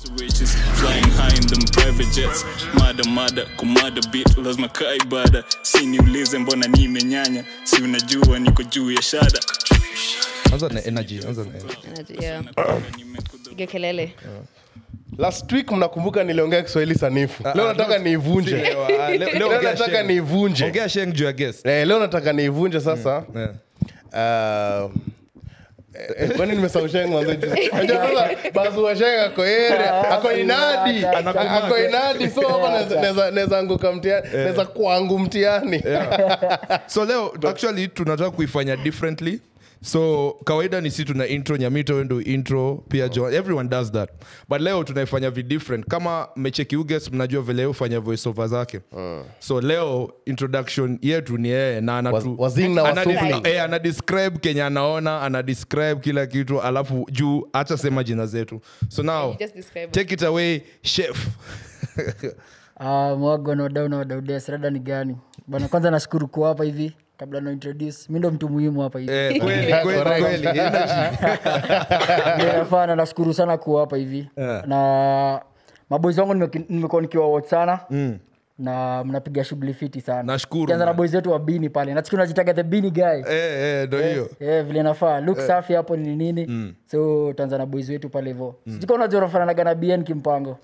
Witches flying high in them private jets mada mada kumada bit lazima kaa ibada si niulize mbona nimenyanya si unajua niko juu ya shada anza na energy anza na energy. Yeah. Piga kelele last week mnakumbuka niliongea kiswahili sanifu leo nataka niivunje Leo, ah, leo- leo leo ongea nataka Sheng. niivunje ongea sheng juu ya guest Eh, leo nataka niivunje sasa Yeah. Ah, eh, kwani nimesausheng bazuasheng ako ere ako inadi ako inadi so hapa naweza- naweza- naweza anguka mtiani naweza kwangu mtiani so leo actually tunataka kuifanya differently so kawaida ni si tuna intro nyamito wendo intro pia jo everyone does that but leo tunaifanya vi different kama mecheki uges mnajua vile yeye hufanya voice over zake so leo introduction yetu ni yeye na anatu, Waz- wazing na ana- wasupli. eh, ana describe kenye anaona ana describe kila kitu alafu juu hata sema jina zetu so now Just describe it. take it away chef Ah, mwago na wadau na wadaudes rada ni gani bana kwanza nashukuru kuwa hapa hivi kabla na introduce mi ndo mtu muhimu hapa hivi eh, kweli kweli kweli energy Ndio nafaa na nashukuru sana kuwa hapa hivi Yeah. na maboys wangu nimeki- nimekuwa nikiwa watch sana na mnapiga shughuli fiti sana Nashukuru, Ukianza na man. boys wetu wa bini pale nachiki unajitaga the bini guy eh eh ndo hiyo Eh, vile nafaa look safi hapo ni nini so tanza na boys wetu pale hivo sijika unajua unafananaga na bn kimpango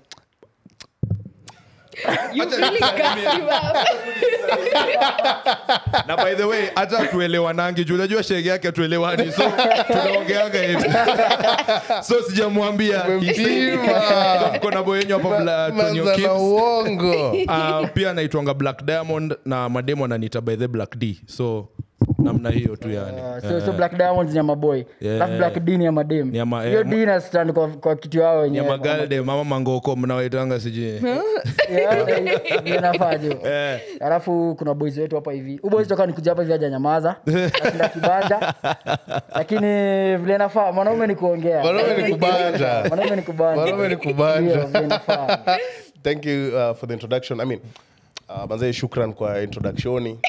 You really got him up. na by the way hata tuelewanangi juu unajua shege yake tuelewani so tunaongeanga hivi so sijamwambia Umempima. kona boyenyu hapa Bla- Tonyo manza na Kips. uongo Ah, pia naitwanga black diamond na mademo ananiita by the black d so namna hiyo tu yani Uh, so, so black diamonds ni ya maboy Yeah. alafu black d ni ya madem Ni ya ma- hiyo eh, d na stand kwa, kwa kitu yao wenyewe nyamagalde mama mangoko mnawaitanga sijui Yeah, vile nafaa jo Eh. alafu kuna boys wetu hapa hivi uboys toka nikuja hapa hivi aja nyamaza nashinda kibanja lakini vile nafaa mwanaume ni kuongea Mwanaume ni kubanja. mwanaume ni kubanja Mwanaume ni kubanja. Ndio, vile inafaa. thank you uh, for the introduction i mean uh, manzee shukran kwa introductioni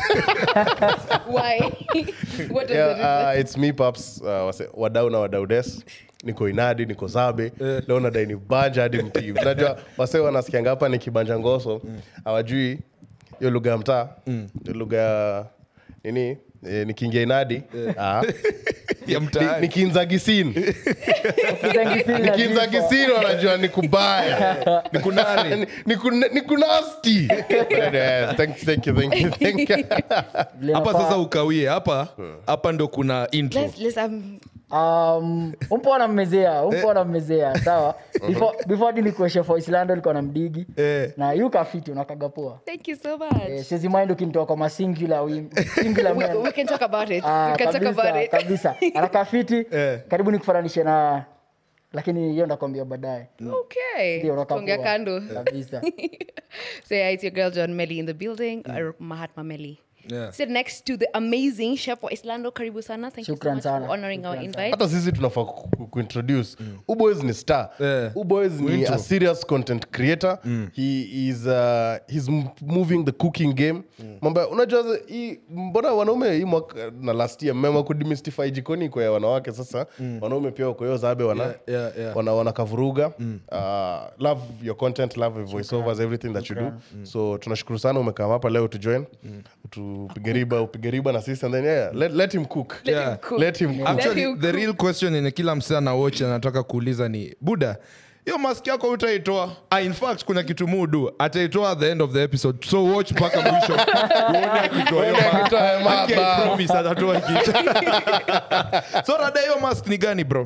Why? what was yeah, the reason? uh, it's me paps uh, wase, wadau na wadaudes niko inadi niko zabe leo nadai ni banja hadi mtii unajua wase wanasikianga hapa ni kibanja ngoso hawajui hiyo lugha ya mtaa hiyo lugha ya nini eh, nikiingia inadi ah, ya ni- mtaani nikiinza gisini Kizangisini na nikiinza jipo. gisini wanajua ni kubaya ni kunani Ni- ni kuna- ni kunasti Yes, thank you, thank you, thank you, thank you. Vile hapa inafaa. sasa ukawie hapa hapa ndo kuna intro Let's, let's um, um, umpo anammezea umpo anammezea sawa before before hadi nikuwe chef wa islando ulikuwa na mdigi Eh. na yu kafiti unakaga poa thank you so much. Eh, siwezi mind ukinitoa kwa masingular wim- singular we, men. we can talk about it. Ah, we can talk kabisa, about it. kabisa anakaa fiti Eh. karibu nikufananishe na lakini hiyo ndakwambia baadaye Okay. Ndio, unakaa Tuongea poa. kando. kabisa So yeah, it's your girl John Melly in the building, or Mahatma Melly. Yeah. Sit next to the amazing chef wa Islando. Karibu sana. Thank you so Shukran much sana. for honoring our Shukran invite. hata sisi tunafaa ku- ku- kuintroduce uboys ni star Yeah. uboys ni Winto. a serious content creator he is uh, he's m- moving the cooking game mambo ya- unajua za- hii mbona wanaume hii mwaka na last year mmeamua kudemystify jikoni kwa ya wanawake sasa wanaume pia wako hiyo zabe wana Yeah, yeah, yeah. wana wanakavuruga uh, love your content love your voiceovers everything that you do so tunashukuru sana umekaa hapa leo to join tupige riba upige riba na sisi and then yeah let, let him cook Let him Yeah. cook. let him cook actually you the real question yenye kila msee anawatch anataka kuuliza ni buda hiyo mask yako utaitoa ah, in fact kuna kitu mudu ataitoa at the end of the episode so watch mpaka mwisho uone akitoa hiyo mask. akitoa hiyo mask. Aki, I promise atatoa kitu so rada hiyo mask ni gani bro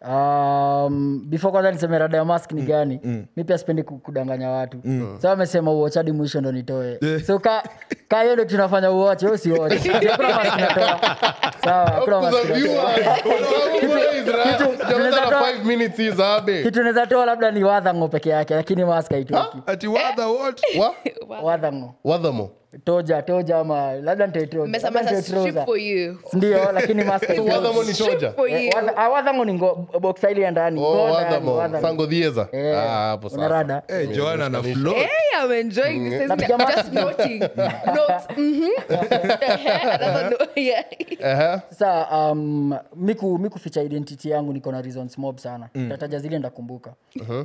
um, before kwanza niseme rada ya mask ni gani mi pia sipendi ku- kudanganya watu so amesema uochadi mwisho ndo nitoe so ka ka hiyo ndo tunafanya uoche u siwoche hakuna mask natoa sawa hakuna mask Kuza natoa viewers. kitu- Jamani, tunaweza na toa- five minutes hii zabe. kitu naweza toa labda ni wadhango peke yake lakini mask haitoki ati whether what Wa- wadhango Wadhamo. toja toja ama labda nitoe trouser. Mesa Labda mesa nitoe strip trouser. for you. ndio lakini mask haitoki. Wadhamo ni toja. For you. Eh, wadha- ah, wadhango ni ngo- boxa ile ya ndani Oh, Ngo ndani, wadhamo. wadhango. Sango dhieza. Eh, Ah, hapo sasa. unarada hey, joana na float Hey, I'm enjoying this. Napiga Just mask. noting. Notes. Mhm. Another note. Yeah. Ehe. sa um, miku miku ficha identity yangu niko na reasons mob sana tataja zile ndakumbuka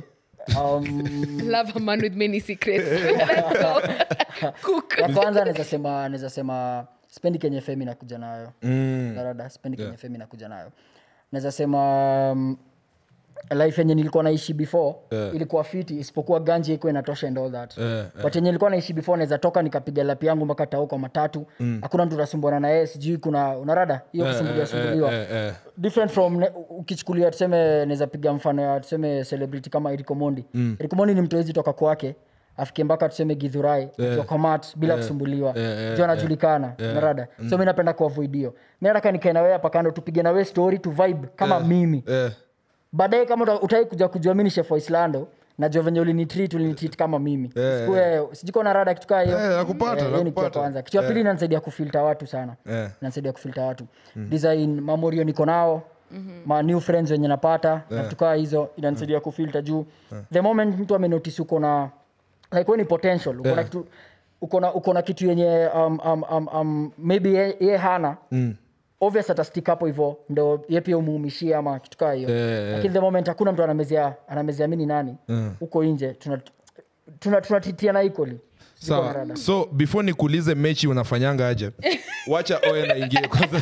um, Love a man with many secrets. Let's go. Cook. ya kwanza naweza sema naweza sema spendi kenye femi nakuja nayo Mm. darada spendi kenye femi nakuja nayo naweza sema um, life yenye nilikuwa naishi before Yeah. ilikuwa fiti isipokuwa ganji iko inatosha and all that Yeah, but yenye nilikuwa naishi before naweza toka nikapiga lapi yangu mpaka tao kwa matatu hakuna mtu unasumbuana na yeye sijui kuna unarada hiyo kusumbuliwa sumbuliwa eh, eh. different from ne- ukichukulia tuseme naweza piga mfano ya tuseme celebrity kama erikomondi mm. erikomondi ni mtu awezi toka kwake afike mpaka tuseme gidhurai yeah. komat bila kusumbuliwa yeah, yeah, juu anajulikana narada so mi napenda kuavoid hiyo mi nataka nikae na wewe hapa kando tupige na wewe story tu vibe kama mimi Eh. baadaye kama uta- utai kuja kujua mi ni chef wa islando najua venye ulinitreat ulinitreat kama mimi Usikue- sijiko na rada kitu kaa hiyo Eh, nakupata, Eh, hiyo ni kitu ya nakupata. kwanza kitu ya pili inanisaidia kufilter watu sana Eh. inanisaidia kufilter watu design mamorio niko nao ma new friends wenye napata na vitu kaa hizo inanisaidia kufilter juu the moment mtu amenotice uko na like we ni potential uko na kitu uko na uko na kitu yenye um, um, um, um, maybe ye, ye hana obvious atastik hapo hivo ndo ye pia umuumishie ama kitu kaa hiyo Eh, lakini the moment hakuna mtu anamezea anamezea mini nani huko nje tunatitiana tuna, tuna tunatitiana equally Siko na sawa rada. so before nikuulize mechi unafanyanga aje wacha oen aingie kwanza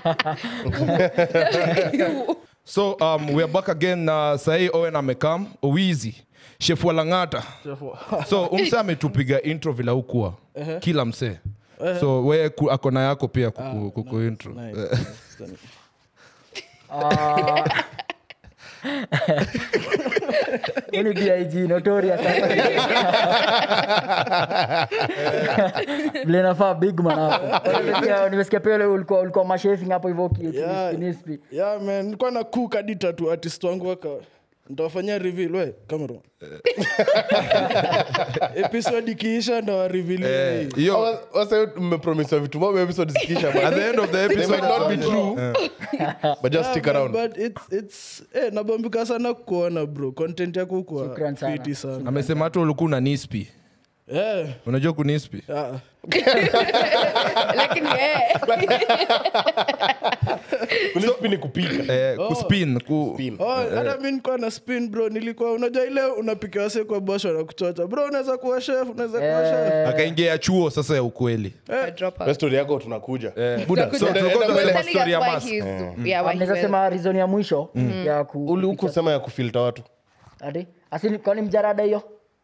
so um, we are back again na sahii owen amekam owizi shefu wa lang'ata so umse ametupiga intro vila ukuwa kila msee so we ku- akona yako pia kuku, kuku intro Huyu ni big notorious vile nafaa big man hapo Nimesikia- nimesikia pia ule ulikuwa ulikuwa mashefing hapo hivyo ki- Yeah. kinispi, nispi. yeah, man nilikuwa na cook hadi tatu artist wangu waka ntawafanyia reveal we camera episode ikiisha ndawarevealia Eh, hiyo Wa- wase mmepromisiwa vitu mob episode zikisha at the end of the They episode might not be true but just stick around but it's, it's, eh, nabambika sana kuona bro content yako kwa Shukran sana. fiti sana amesema hata ulikuwa una nispi eh, unajua kunispi ah. Lakini eh. Kunispi ni kupika eh, kuspin ku, Oh, hata mi nikuwa na spin bro nilikuwa unajua ile unapika wase kwa bosho na kuchocha bro unaweza kuwa chef unaweza kuwa chef akaingia chuo sasa ya ukweli A dropout. Na story yako tunakuja buda so tulikuwa He was tunasema telling story us ya why mask he's- yeah, why he naweza will. sema reason ya mwisho ya ku uli huku sema ya kufilta watu ati asili kwani mjarada hiyo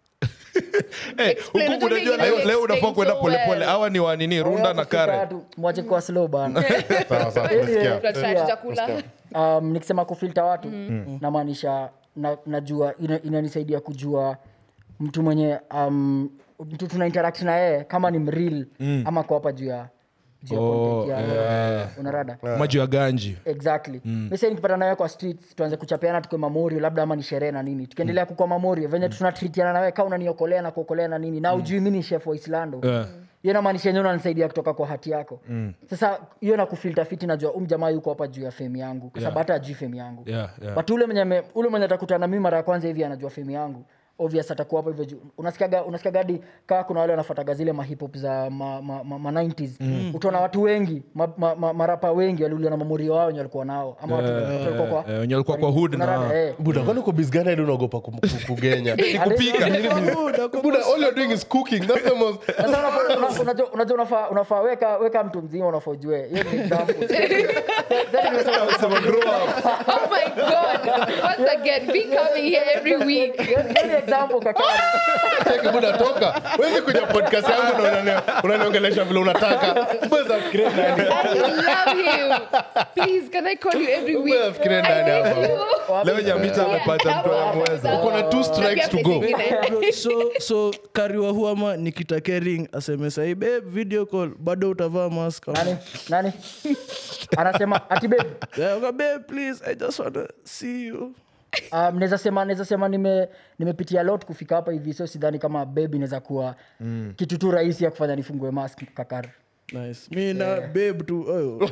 Eh, Explain, huku unajua unajua vingine leo, leo unafaa explain kwenda so polepole well. hawa ni wanini runda na Kufika kare watu, mwache kuwa slow bana sawa sawa tumesikia Tunataka tutakula. um, nikisema kufilta watu namaanisha na, najua ina- inanisaidia kujua mtu mwenye um, mtu tuna interact na yeye kama ni mril ama kwa hapa juu ya juu ya Oh, content ya- unarada maji ya ganji exactly mm. misa nikipata nawe kwa streets tuanze kuchapeana tukwe mamorio labda ama ni sherehe na nini tukiendelea kukua mamorio venye tunatritiana nawe kaa unaniokolea na kuokolea na nini na ujui mi ni chef wa islando Yeah. hiyo namaanisha enyewe unanisaidia kutoka kwa hati yako sasa hiyo na kufilta fiti najua um jamaa yuko hapa juu ya femu yangu kwa sababu hata ajui femu yangu Yeah, yeah. but ule mwenye ame- ule mwenye atakutana mimi mara ya kwanza hivi anajua femu yangu obvious atakuwa hapo hivyo juu unasikiaga unasikiaga hadi kaa kuna wale wanafuataga zile mahipop za ma, ma, ma, ma 90s utaona watu wengi ma, ma, ma, marapa wengi waliuliwa na mamurio wao wenye walikuwa nao ama watu watu walikuwa kwa eh, wenye walikuwa kwa hood na- Unarada, eh. buda kwani uko bizgani hadi unaogopa kum- ku- kugenya kupika buda all you're doing is cooking that's the most Sasa unafaa- una- unajua- unajua unafaa unafaa weka weka mtu mzima unafaa ujue hiyo ni example Sasa nimesema- Oh my God. Once again, be coming here every week. hiyo hiyo ni example kaka Cheki buda toka wezi kuja podcast yangu na unani- unaniongelesha vile unataka Mbona fikiria nani I love him. Please, can I call you every week? Mbona fikiria nani I hapa miss you. leo nyamita amepata mtu anamweza uko na two strikes to go Bro, so so kariwa huama nikitake ring aseme sahi babe video call bado utavaa mask nani nani anasema ati babe Yeah, okay, babe please i just wanna see you um, naweza sema naweza sema nime nimepitia lot kufika hapa hivi so sidhani kama babe inaweza kuwa mm. kitu tu rahisi ya kufanya nifungue mask kakar nice mi na babe tu oh.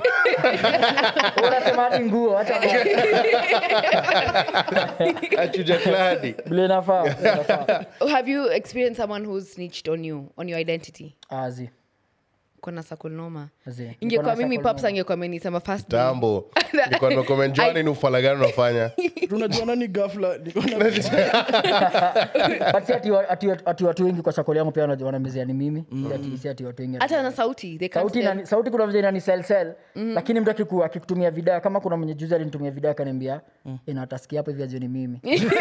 unasema hadi nguo acha achuja kladi vile inafaa vile inafaa Have you experienced someone who's snitched on you, on your identity? azi kona sakulnoma Zee, ingekuwa niko na mimi circle paps angekuwa amenisema first day. tambo nilikuwa nimecomment Johnny, ni ufala gani unafanya tunajua nani gafla niko na But si ati wa- ati- ati watu wengi kwa sakoli yangu pia wana- wanamezea ni mimi Si ati- si ati watu wengi hata na sauti they can't sauti, tell. inani- sauti kuna vile inani sell sell lakini mtu akiku- akikutumia video kama kuna mwenye juzi alinitumia video akaniambia ina atasikia hapo hivi ajue ni mimi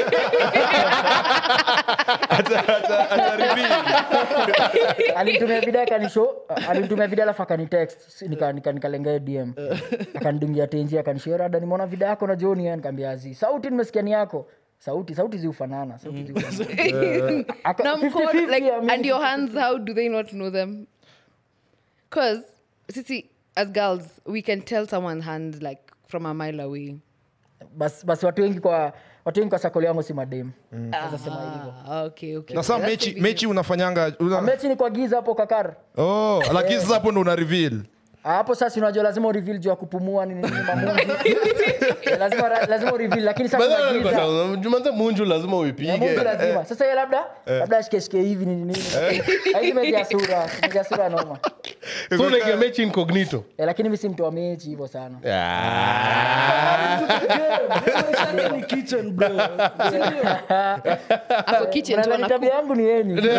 alinitumia video akanisho alinitumia video alafu akanitext nika- nika- nikalengea dm akanidungia tenji akanisho rada nimeona video yako na joni nikaambia azi sauti nimesikia ni yako sauti sauti ziufanana sauti ziufanana Aka- na mko 50-50 like ya mimi and your hands how do they not know them because sisi as girls we can tell someone's hand like from a mile away basi basi watu wengi kwa watu wengi kwa sakoli yangu si madem Naweza sema hivyo ah, okay okay na saa That's mechi, the mechi unafanyanga una... mechi ni kwa giza hapo kakar oh, lakini sasa hapo ndo una reveal Ah, hapo sasa unajua lazima ureveal juu ya kupumua nini nini mamungi Eh, lazima lazima ureveal lakini sasa kuna giza jumanza munju lazima Ya Mungu uipige lazima sasa yeye labda labda ashikeshike hivi nini nini hizi meji ya sura meji ya sura noma so unaingia mechi incognito Eh, lakini mimi si mtu wa mechi hivyo sana ni kitchen bro ako kitchen tu Unadhani anaku- tabia yangu ni yenyu Mimi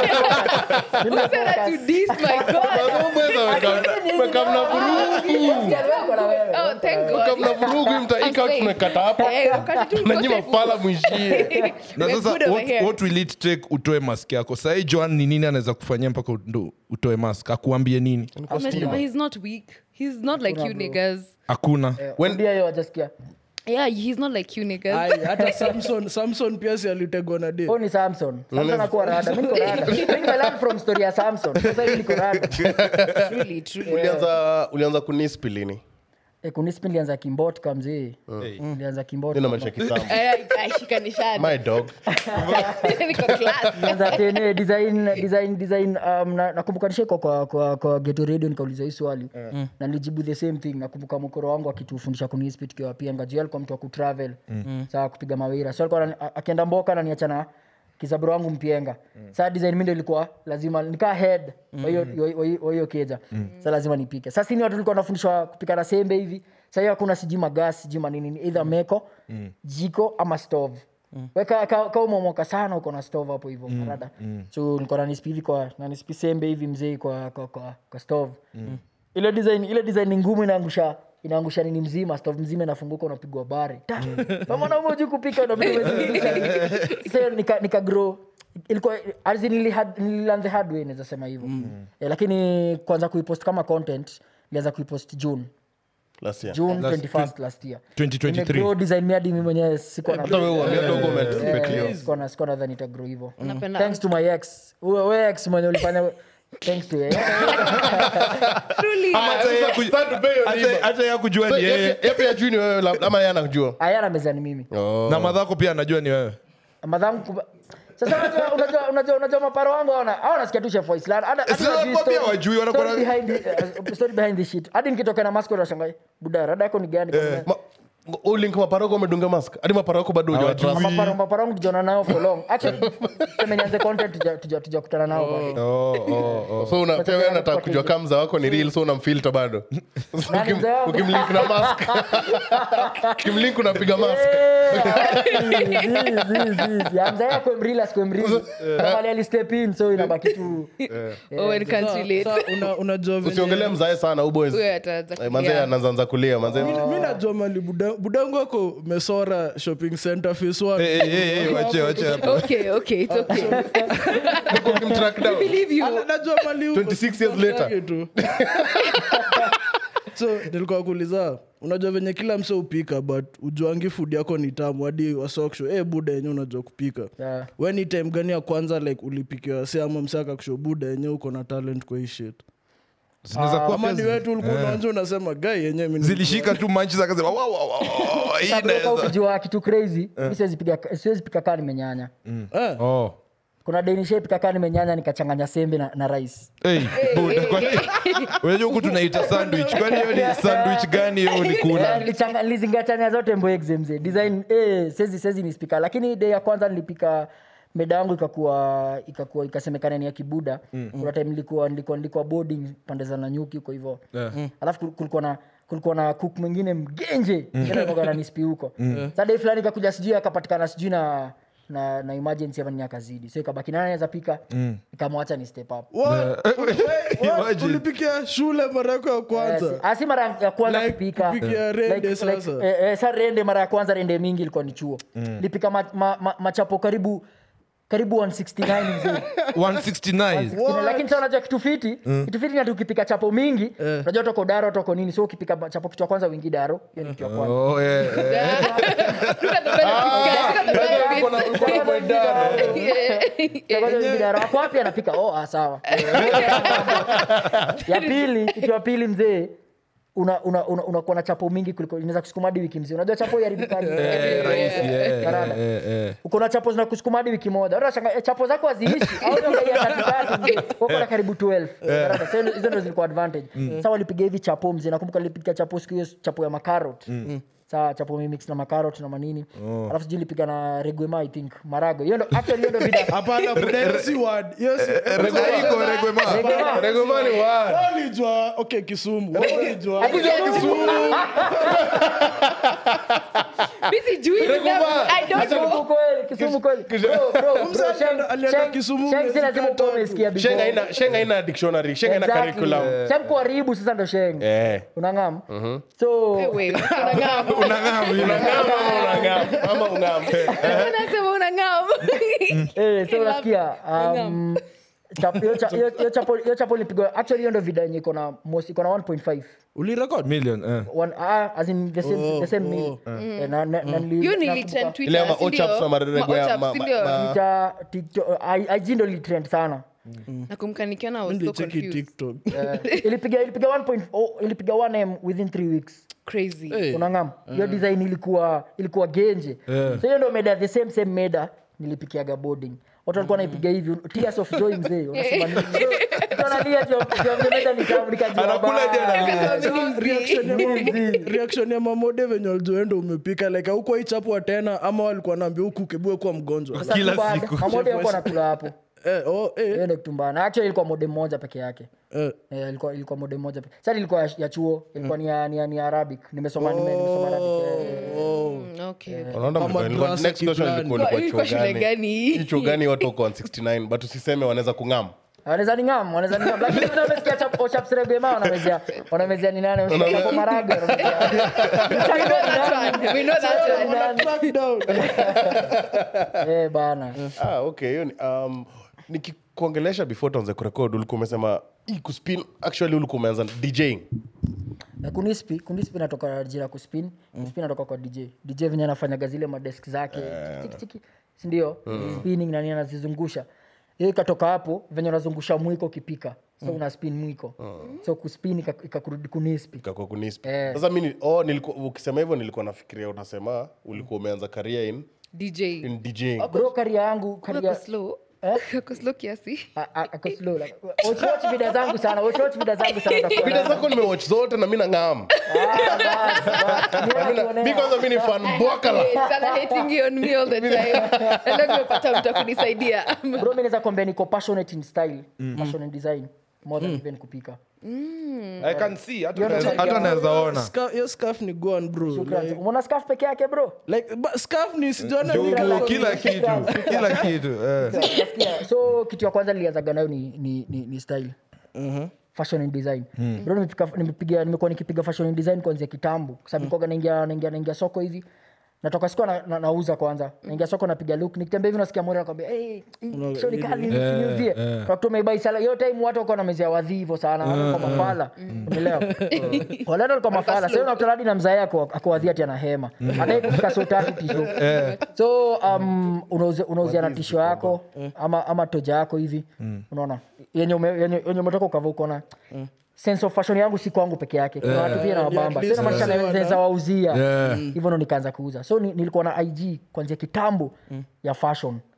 Who said that to this my god kamna vurugu Wako na wewe. oh thank god kamna vurugu I'm mtaika safe. tunakata hapa Eh, wakati tu nanyi uko safe. mafala mwishie na We're sasa good over what, here. what will it take utoe mask yako sahii joan ni nini anaweza kufanyia mpaka ndo utoe mask akuambie nini Amesema he's not weak he's not like you niggas hakuna Eh, rudia hiyo wajasikia yeah he's not like you niggas Ai, hata samson samson pia si alitegwa na de huyu ni samson samson akuwa rada mi niko rada mi nimelan from story ya samson sasa hivi niko rada truly truly ulianza ulianza kunispi lini Eh, kunispi nilianza kimbot kamzee nilianza kimbot nina maisha kitambo Eh, aishikanishana my dog niko class nilianza tene design design design um, na- nakumbuka nisheko kwa, kwa, kwa geto radio nikauliza hii swali na nilijibu the same thing nakumbuka mkoro wangu akitufundisha kunispi tukiwa pia ngajuu alikuwa mtu wa kutravel saa kupiga mawira so alikuwa anani- a- akienda mboka naniachana kisaburo wangu mpienga saa design mi ndo ilikuwa lazima nikaa head wa hiyo- wa hiyo- wa hiyo keja sa lazima nipike sasa sini watu tulikuwa nafundishwa kupika na sembe hivi sa hiyo hakuna sijui magas sijui manini either meko jiko ama stove weka ka, ka umemoka sana uko na stove hapo hivyo marada so nilikuwa nanispi hivi kwa nanispi sembe hivi mzee kwa, kwa, kwa, kwa stove ile design ile design ni ngumu inaangusha inaangusha nini mzima stove mzima inafunguka unapigwa bare Ta! kama mwanaume hujui kupika unabidi umezidisha. Sasa nika, nika grow ilikuwa as in nili had- nililearn the hard way naweza sema hivyo eh, lakini kwanza kuipost kama content nilianza kuipost june last year june Last- 21st last year 2023. Nimegrow design mi hadi mi mwenyewe sikuwa na hata wewe uambia dogo umetupetio Eh, sikuwa na- sikuwa nadhani itagrow hivyo Napenda- thanks to my ex Uwe- we ex mwenye ulifanya thanks to yeye truly Hata yeye kuj- hata- hata yeye kujua ni yeye yapi ajui ni wewe lab- ama yeye anakujua ayana meza ni mimi na madhako pia anajua ni wewe madhangu kuba... sasa unajua- unajua unajua unajua maparo wangu hawana hawana nasikia tu chef Waislan. Hata- hata Sasa hawajui wapia story- wajui, wanakuwa story na- behind the- eh, story behind the shit hadi nikitoka na mask wanashangaa buda rada yako ni gani Ma- ulink maparoko umedunga mask hadi maparoko bado hujawatrust. maparo maparo wangu tujaona nao for long actually sema nianze content tuja- tuja- tujakutana nao bado. oh, oh, oh. so una- pia wewe unataka kujua kama mza wako ni real so unamfilter bado So Nani ukim- mzee wangu? ukimlink na mask ukimlink unapiga mask amzaya kwemrila sikwemrili kamali alistep in so inabaki tu Owen can't relate. Sa- una- unajua venye- usiongelee mzae sana uboys Huyo ataanza Eh, manze kulia. anaanza kulia manze mi najua mali buda- budangu ako mesora shopping center phase one. Eh, eh, eh, eh, wache wache hapo Okay, okay, it's okay. ukimtrack down Believe you. Ana- najua mali huko, 26 years story later. yake tu. so nilikuwa kuuliza unajua venye kila mse upika but ujuangi food yako ni tamu hadi wasoksho e buda yenye unajua kupika Yeah. we ni time gani ya kwanza like ulipikiwa se ama mse akakusho buda yenye uko na talent kwa hii shit zinaweza kuwa ama pia ni zi- wetu ulikuwa unaanza unasema gai yenye mi ni- zilishika tu manchi zakasema "Wow, wow, wow, hii Sababu inaweza." ukijua kitu crazy mi siwezi piga- siwezi pika kaa nimenyanya Eh, Oh. kuna denishe pika kaa nimenyanya nikachanganya sembe na, na rice Hey, bud, kwani- unajua huku tunaita sandwich kwani hiyo ni sandwich gani hiyo Eh, ulikula nilichanga- nilizingatania zote mboegze mzee design eh, sezi sezi ni spika lakini day ya kwanza nilipika meda yangu ikakuwa ikakuwa ikasemekana ni ya kibuda kuna time nilikuwa nilikuwa nilikuwa boarding pande za nanyuki huko hivyo alafu kul- kulikuwa na kulikuwa na cook mwingine mgenje tena nispi huko sa dai fulani ikakuja sijui akapatikana sijui na na, na emergency ama nini akazidi so ikabaki nani anaweza pika ikamwacha ni step up What? What? Imagine. ulipikia shule mara yako ya kwanza Yes. Ah, si mara ya kwanza Like kupika kupikia rende sasa. eh, eh, sa rende mara ya kwanza rende mingi ilikuwa ni chuo lipika ma, ma, ma, machapo karibu karibu 169 mzee 169 Kina- lakini sa unajua kitu fiti kitu fiti nati ukipika chapo mingi unajua toko daro toko nini so ukipika ma- chapo kitu ya kwanza wingi daro hiyo ni kitu ya kwanza Oh, yeah, yeah. Look at the benefits, guys. Look at the Uko na- benefits. uko na point down. Ya kwanza wingi daro ako wapi anapika oh ah, sawa ya pili kitu ya pili mzee unakuwa una, una, unakuwa na chapo mingi kuliko inaweza kusukuma hadi wiki mzima unajua chapo iharibikaji Eh, rahisi, yeah, Karada. yeah, yeah. uko na chapo zinakusukuma hadi wiki moja unashanga eh, chapo zako haziishi au unaangalia katikati mzee uko na karibu 12 Karada. So, hizo ndio zilikuwa advantage sasa walipiga hivi chapo mzee nakumbuka nilipiga chapo siku hiyo chapo ya makarot saa chapo mimix na makarot na manini alafu sijui nilipiga na regwema i think marago hiyo ndo actually hiyo ndo vida hapana buda, hiyo si word. Hiyo si- Regoma, regoma. Regwema. Regomani wa- Walijua, okay kisumu Walijua. Akija Kisumu. Mi sijui them. I don't Kisumu know. kweli, Kisumu kweli. Bro, bro, bro, Mzee Sheng- alienda- alienda Sheng- Kisumu Sheng si miezi lazima tatu. ukuwe umesikia before. Shenga haina- Shenga haina dictionary Shenga haina Exactly. curriculum Sheng kuharibu sasa ndo sheng Eh. unangam so Wait, unang'am. Unang'amu, you know. Unang'am, ama ung'am. Unasema unang'am. Eh, so I love- unasikia um, chap- hiyo cha- hiyo- hiyo chapo- hiyo chapo ilipigwa actually hiyo ndo vida yenye iko na most iko na 1.5 ulirekod Million, eh. One- ah, as in the same, the same meal. Eh, na- na- na nili- Hiyo nakumbuka- nilitrend Twitter, Ile ama si ndio? Ochaps na marego Ma ya Ochaps, ma- si ma- ndio? ma- Twitter, TikTok, I- IG ndo litrend sana nakumbuka nikiona I was so nilicheki confused. tiktok Eh, ilipiga ilipiga 1 oh, ilipiga 1m within 3 weeks Crazy. Eh. unangam hiyo design ilikuwa ilikuwa genje so hiyo ndo meda the same same meda nilipikiaga boarding watu walikuwa naipiga hivi tears of joy mzee unasema nini So, mtu analia juu ya- juu ya vile meda ni tamu nikajua Anakula ba- je analia. Because I'm busy. reaction ya mam- reaction ya mamode venye walizoenda umepika like aukuwa ichapwa tena ama walikuwa naambia huku ukibue kuwa mgonjwa Sasa Kila tumbana, siku. mamode yako anakula hapo eh, oh, eh, hiyo ndo kitumbana actually ilikuwa mode moja peke yake eh. Eh, ilikuwa ilikuwa mode moja peke sasa ilikuwa ya, ya chuo ilikuwa ni ya, ni ya, ni ya arabic nimesoma nime- nimesoma arabic eh, Mm, okay. Unaona Kama mlikuwa- nilikuwa- drasa next question kiplani. ilikuwa- ilikuwa Ilikuwa chuo shule gani? gani? Hii chuo gani watu wako 169 but usiseme wanaweza kung'am wanaweza ningam wanaweza ningam lakini vile wamesikia chap- ochaps regema wanamezea wanamezea ni nani wamesikia chapo marage wanamezea We know that one. We know that one. Wana track down. eh bana ah, okay hiyo ni um, nikikuongelesha before tuanze kurekod ulikuwa umesema hii kuspin actually ulikuwa umeanza djing na kunispi kunispi natoka jina kuspin kuspin natoka kwa dj dj venye anafanyaga zile madesk zake tiki, tiki, sindio spinning nani anazizungusha hiyo ikatoka hapo venye unazungusha mwiko ukipika so una spin mwiko so kuspin ika- ikakurudi kunispi kakwa kunisp Eh. sasa mi ni- oh, nilikuwa- ukisema hivyo nilikuwa nafikiria unasema ulikuwa umeanza career in, DJ. in djing bro karia yangu Ako karia slow. Ako slow kiasi. A- a- ako slow like watch watch vida zangu sana watch watch vida zangu sana utakuwa vida na- zako nimewatch zote na mi nang'am Ah, bas, bas. Mimi nakuonea. mi kwanza mi ni fan bwakala Hey, sana hating you on me all the time. Na leo nimepata mtu wa kunisaidia. bro mi naweza kwambia niko passionate in style passion in design more than even kupika I can see, hata Hiyo ndo naweza- tabia. hata naweza ona Scarf- hiyo scarf ni gone bro Shukrani. like, umeona scarf peke yake bro like but scarf ni sijaona Juu- ni- juu kila kitu kila kitu eh. Nasikia. so kitu ya kwanza nilianzaga nayo ni, ni, ni, ni style fashion and design bro nimepika- nimepiga nimekuwa nikipiga fashion and design kuanzia kitambo kwa sababu nilikuwaga naingia naingia naingia soko hivi natoka sikuwa na, na, nauza kwanza naingia soko napiga look nikitembea hivi nasikia mmoja anakwambia hey, hii shoni kali niuzie tunakuta umeibai sala hiyo time watu wako namezea wadhi hivyo sana watu kwa mafala umeelewa walaenda walikuwa mafala sasa unakuta hadi na mzae ako akowadhi ati ana hema hata kufika so tatu tisho so um, unauzia unauzia na tisho yako ama ama toja yako hivi unaona yenye ume- yenye yenye umetoka ukava ukona sense of fashion yangu si kwangu peke yake kuna watu pia na wabamba least sio namaanisha wazee naweza wauzia Yeah. hivyo ndo nikaanza kuuza so ni, nilikuwa na ig kwanzia kitambo ya fashion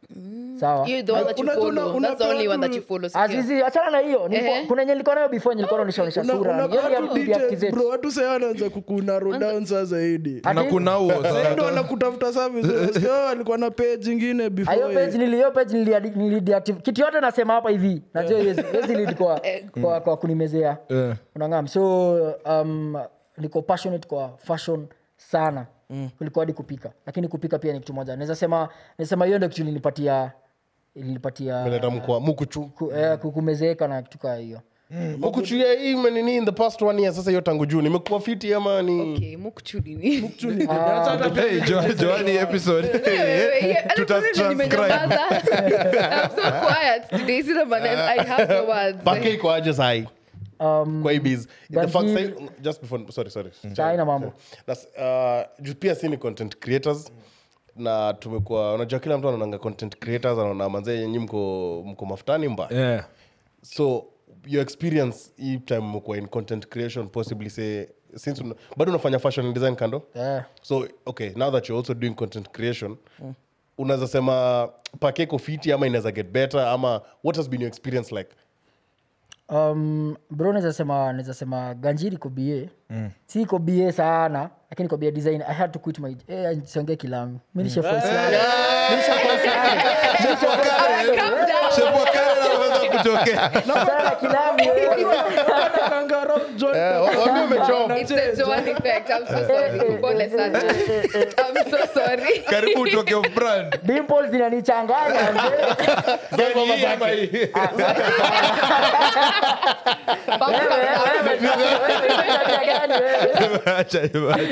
sawa You the one that you Una- una- follow. una- That's the only one that you tu- follow. si ndio? azizi achana na hiyo Nilikuwa- Ehe. kuna yenye nilikuwa nayo before nilikuwa naonyesha Una- sura una- Hiyo ni ya watu kudeactivate. details, bro watu sasa wanaanza kukuna down saa zaidi Ati- na kuna huo Sasa ndo wanakutafuta service Unasikia, "Oh, alikuwa na page ingine hiyo before page nili hiyo page nili- nilideactivate kitu yote nasema hapa hivi najua hiwezi hiwezi lead kwa, kwa, kwa kunimezea Eh. unangam so um, niko passionate kwa fashion sana kuliko hadi kupika lakini kupika pia ni kitu moja naweza sema nasema hiyo ndio kitu ilinipatia ilinipatia meleta mkwa mukuchu ku, eh, kukumezeeka na kitu kaa hiyo mukuchu ya hii menini in the past one year sasa hiyo tangu juu nimekuwa fiti ama ni Okay, mukchuni ni- Hey, Jo- Joani episode Wewe, yeah, alafu Tuta- mimi nimenyamaza. I'm so quiet today. Sina maneno. I have the words. pake iko aje sahi um, kwa hii biz the fact Ganji- sahi- just before sorry sorry Chai na mambo That's, uh, juu pia si ni content creators na tumekuwa unajua kila mtu anaonanga content creators anaona manzee yenyi mko mko mafutani mbaya yeah. so your experience hii time mkuwa in content creation possibly say since una, bado unafanya fashion and design kando eh. so okay now that you're also doing content creation unaweza sema pake iko fiti ama inaweza get better ama what has been your experience like um, bro naweza sema naweza sema ganjiri iko ba mm. si iko ba sana lakini iko ba design i had to quit my eh, siongee kilamu mi nishakuwa sana. Nishakuwa sana. Nishakuwa sana. Chef wa Karen anaweza kutokea Sana kilamu, eh. Kangaroo John- Eh, wa- waambie umechoma. It's the Joan effect. I'm so sorry. Pole sana. I'm so sorry. karibu utoke off brand Dimples zinanichanganya mzee. Gani hii ama hii? Wewe, wewe, wewe, wewe, tabia gani wewe? Acha ibaki.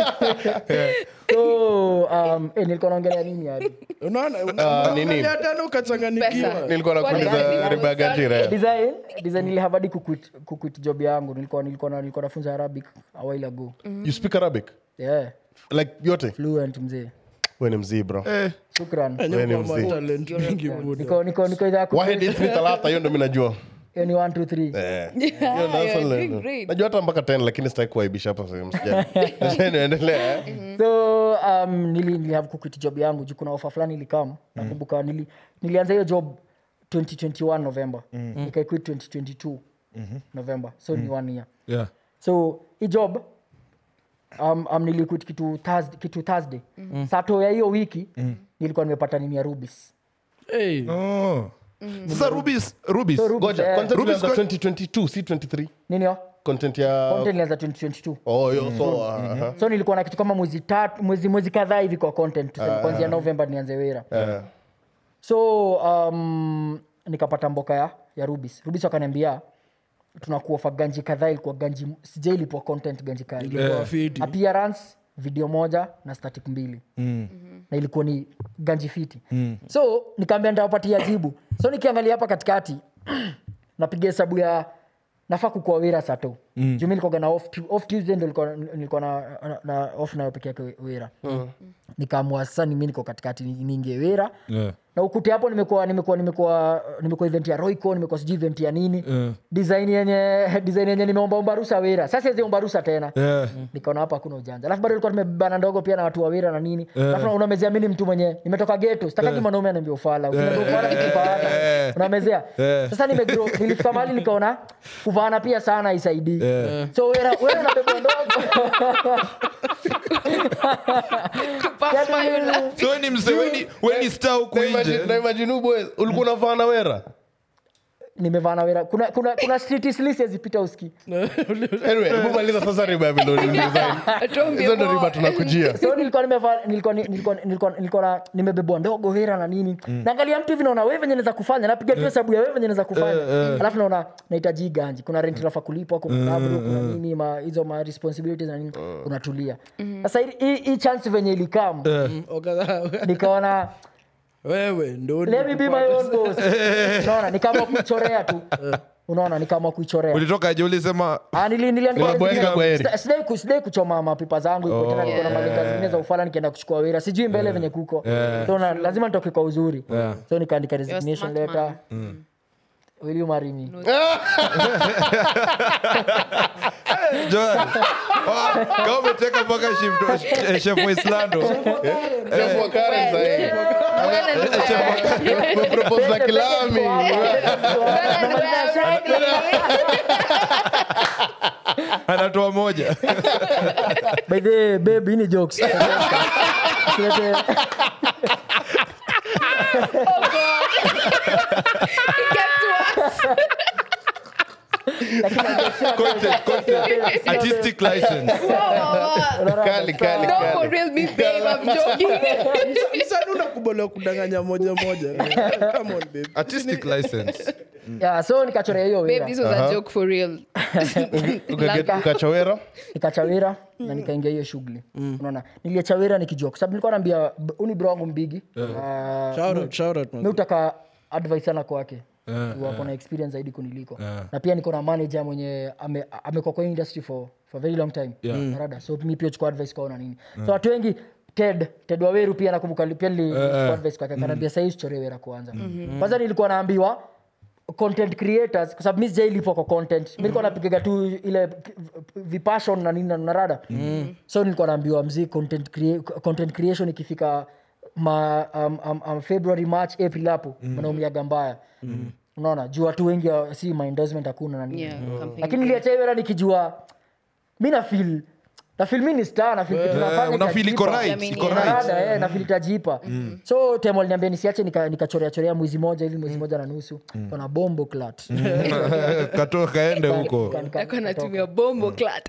So, um, eh, nilikuwa naongelea nini hadi unaona Ah, una- nini? unaangalia tena ukachanganikiwa Pesa. nilikuwa nakuuliza Pole. riba ya ganjira design design nilihave hadi kuquit, kuquit job yangu nilikuwa nilikuwa na- nilikuwa nafunza arabic a while ago you speak arabic yeah like yote fluent mzee we ni mzee bro shukran Wewe ni Kwa mzee. talent mingi buda. niko niko niko idhaa ya ku- wahid ithmi talata hiyo ndo mi najua hiyo ni 1 2 3 Eh. Yeah, Hiyo darasa you're la- doing great. najua hata mpaka 10 lakini sitaki kuaibisha hapa sehemu sijali niendelea so um, nili, nilihave kuquit job yangu juu kuna ofa fulani ilikam nakumbuka nili, nilianza hiyo job 2021 november nikaiquit 2022 november so ni one year Yeah. so hii job um, um, niliquit kitu thursday, kitu thursday. sato ya hiyo wiki nilikuwa nimepata nini ya rubis Hey, Oh. sasa rubis rubis So, Rubis, goja eh, content Rubis ilianza kwa- 2022 si 23 nini yo content ya content ilianza 2022 oh yo so aha. so nilikuwa na kitu kama mwezi tatu mwezi mwezi kadhaa hivi kwa content tuseme kuanzia november nianze wera Eh. so um, nikapata mboka ya, ya rubis rubis wakaniambia tunakuofa ganji kadhaa ilikuwa ganji sija ilipwa content ganji kali ilikuwa fiti. appearance video moja na static mbili mm. na ilikuwa ni ganji fiti mm. so nikaambia nitawapatia jibu so nikiangalia hapa katikati napiga hesabu ya nafaa kukua wira sato mm. jumi nilikuwaga na off, Tu- off tuesday ndo nilikuwa- nilikuwa na, na, na off nayo peke yake wira mm. nikaamua sasa nimi niko katikati ni- niingie wira Yeah. na ukute hapo nimekuwa nimekuwa nimekuwa nimekuwa event ya roico nimekuwa sijui event ya nini Yeah. design yenye design yenye nimeombaomba rusa wira sasa siwezi rusa tena Yeah. nikaona hapa hakuna ujanja alafu bado ilikuwa tumebana ndogo pia na watu wa wira na nini alafu unamezea mimi ni mtu mwenye nimetoka geto sitakaji mwanaume anaambia ufala ukiniambia ufala kikifaata unamezea sasa nimegrow nilifika mahali nikaona kuvaana pia sana isaidii so wira wira unabebwa ndogo Papa, you laugh. so we ni mse weni weni star huku Na imagine- nje na imagine huyu boy, ulikuwa unavaa na wera nimevaa na wira kuna kuna kuna street slis yazipita uski anyway hebu maliza sasa riba ya vile ulidesign. Atuambie hizo ndo riba more. tunakujia so nilikuwa nimevaa nilikuwa nilikuwa nilikuwa nilikuwa na nimebebwa ndogo hera na nini naangalia mtu hivi naona wewe venye naweza kufanya napiga tu hesabu ya wewe venye naweza kufanya alafu naona nahitaji hii ganji kuna rent nafaa kulipwa kuna kabro kuna nini ma hizo ma responsibilities na nini unatulia sasa hii- hii hii chance venye ilikam Wakadha- nikaona wewe ndo let me be my own boss unaona nikaamua kuichorea tu unaona nikaamua kuichorea ulitoka je ulisema Ah, nili- nili- Unaboeka kwa heri. Sida- sidai ku- sidai kuchoma mapipa zangu iko tena niko na malenga zingine za ufala nikienda kuchukua wira sijui mbele venye kuko so na, lazima nitoke kwa uzuri so nikaandika You're a resignation smart letter man. will you marry me Joel. Ah, kama umeteka mpaka shift wa- eh, chef wa Islando. Chef wa Karen sahi. Well, Umepropose na kilami. anatoa moja by the way, babe hii ni jokes Usilete- lakini jokes sio- Content, content. artistic license Kali, kali, No, for kali. real, me, babe, I'm joking. msani unakubaliwa kudanganya moja moja Come on, babe. artistic license Yeah, so nikachorea hiyo Babe, wira this was a joke for real. Ukaget- ukachowera nikachawira na nikaingia hiyo shughuli unaona niliachawira nikijua kwa sababu nilikuwa naambia b- uni bro wangu mbigi Ah, Shout out, shout out, man. mi utaka advice sana kwake wako na experience zaidi kuniliko na pia niko na manager mwenye ame- amekuwa kwa hii industry for, for very long time Narada. so mi pia chukua advice kwao na nini so watu wengi ted ted waweru pia nakumbuka li- pia nilichukua advice kwake akaniambia sahii usichore wera kwanza kwanza nilikuwa naambiwa content creators kwa sababu mi sijailipwa kwa content mi nilikuwa napigaga tu ile vipashon na nini na narada so nilikuwa naambiwa mzii content, crea- content creation ikifika ma, um, um, um, february march april hapo wanaumiaga mbaya unaona juu watu wengi wa- si ma endorsement hakuna na nini Yeah, campaign. lakini niliacha hiyo era nikijua mi nafil nafil mi ni star nafil kitu nafanya unafeel iko itajipa. right mean, iko yeah. right Narada, eh, nafil itajipa so temo aliniambia nisiache nika- nikachorea chorea mwezi moja hivi mwezi moja na nusu kona bombo clat katoka kaende huko Nika- nika- Nako natumia bombo clat.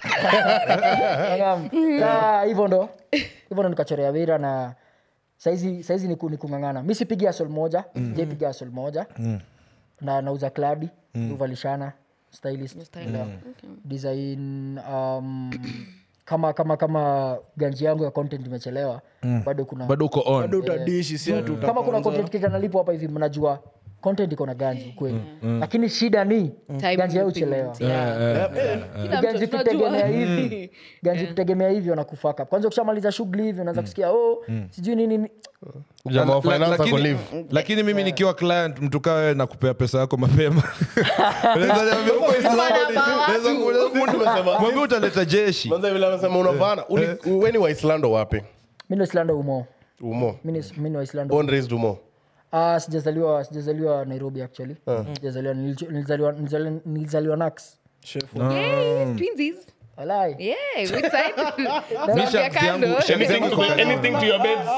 Ngam. Sa, hivyo ndo hivyo ndo nikachorea wira na saizi saizi ni ku- ni kung'ang'ana mi sipigi asol moja jaipiga asol moja na nauza kladi uvalishana stylist Yeah. design um, kama kama kama ganji yangu ya content imechelewa bado kuna bado uko on bado utadishi si ati kama kuna content creator nalipo hapa hivi mnajua content iko na ganji kweli lakini shida ni Time ganji yao moving. uchelewa Yeah. Kila ganji mtu kutegemea tunajua. hivi ganji kutegemea hivi wanakufaka kwanza ukishamaliza shughuli hivi unaanza kusikia oh sijui nini nini." jamaa wa La- finance ako lakini, leave. lakini mimi nikiwa client mtu kaa wewe na kupea pesa yako mapema Unaweza niambia, "Uko Islandi." Unaweza kuuliza, mwambie utaleta jeshi Kwanza vile amesema unavana uli- we ni waislando wapi mi ni waislando umo umo mi ni- mi ni waislando born raised umo Ah, sijazaliwa sijazaliwa nairobi actually sijazaliwa nilicho- nilizaliwa nilizaliwa- nilizaliwa nax Yes, twinsies. walai Yeah, which side? Mi Zambia shanks yangu- kando. shanks yangu iko karibu. anything to your beds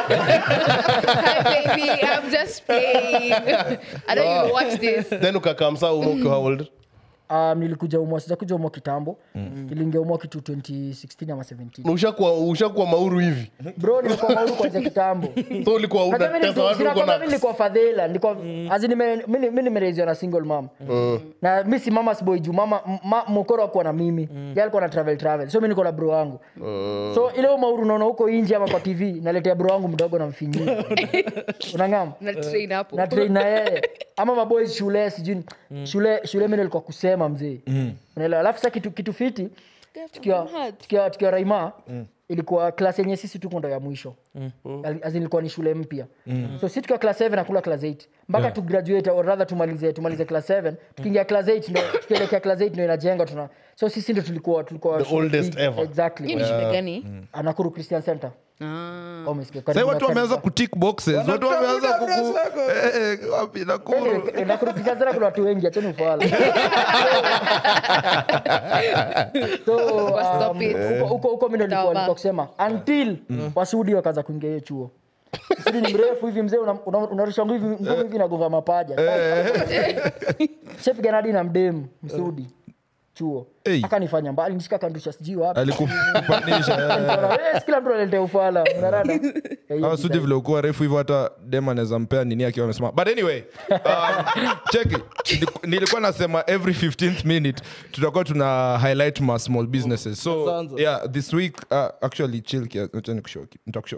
Hi, baby. I'm just playing. I don't even watch this. then ukakamsa umo ukiwa how old um, nilikuja umwa sijakuja umwa kitambo niliingia umwa kitu 2016 ama 17 Na ushakuwa ushakuwa mauru hivi bro nimekuwa mauru kwanza kitambo so ulikuwa Unajua mimi unatesa nilikuwa- watu sina uko kwamba na mimi nilikuwa fadhela nilikuwa as in nime- mimi mimi nimereziwa na single mom na mi si mama's boy juu mama m- ma, mokoro akuwa na mimi yeye alikuwa na travel travel so mi niko na bro wangu so ile umauru unaona huko nje ama kwa tv naletea bro wangu mdogo na mfinyia unangam Na train hapo. na train na yeye ama maboys shule sijui shule shule mimi nilikuwa kusema mzee unaelewa alafu sasa kitu kitu fiti tukiwa tukiwa tukiwa raima ilikuwa class yenye sisi tuko ndo ya mwisho Al- as in ilikuwa ni shule mpya so si tukiwa class 7 nakula class 8 mpaka tu graduate or rather tumalize tumalize class 7 tukiingia class 8 ndo tukielekea class 8 ndo inajenga tuna so sisi ndo tulikuwa tulikuwa The shule oldest big. ever. exactly Hii ni shule gani? anakuru christian center Ah. Oh, umesikia. sahii Karibu watu na- wameanza kutik boxes watu wameanza Wanatafuta kuku address yako. Eh, eh, wapi nakuru Eh, Nakuru Christian Center kuna watu wengi acheni ufala so Wa stop um, it. huko- huko huko mi ndo nilikuwa- Sawa. nilikuwa kusema until wasudi wakaanza kuingia hiyo chuo sudi ni mrefu hivi mzee una- una- unarusha ngumi hivi ngumi hivi nagonga mapaja shepigana hadi na mdemu msudi chuo Hey. akanifanya mbali nishika kandusha sijui wapi alikupanisha Nikaona, "Eh, si kila mtu analetea ufala unarada Eh, hiyo awa sudi vile ukuwa refu hivyo hata dem anaweza mpea nini akiwa amesema but anyway um, cheki Niliku- nilikuwa nasema every 15th minute tutakuwa tuna highlight ma small businesses so Kwanza. yeah this week uh, actually chill kia acha nikushow ki- nitakushow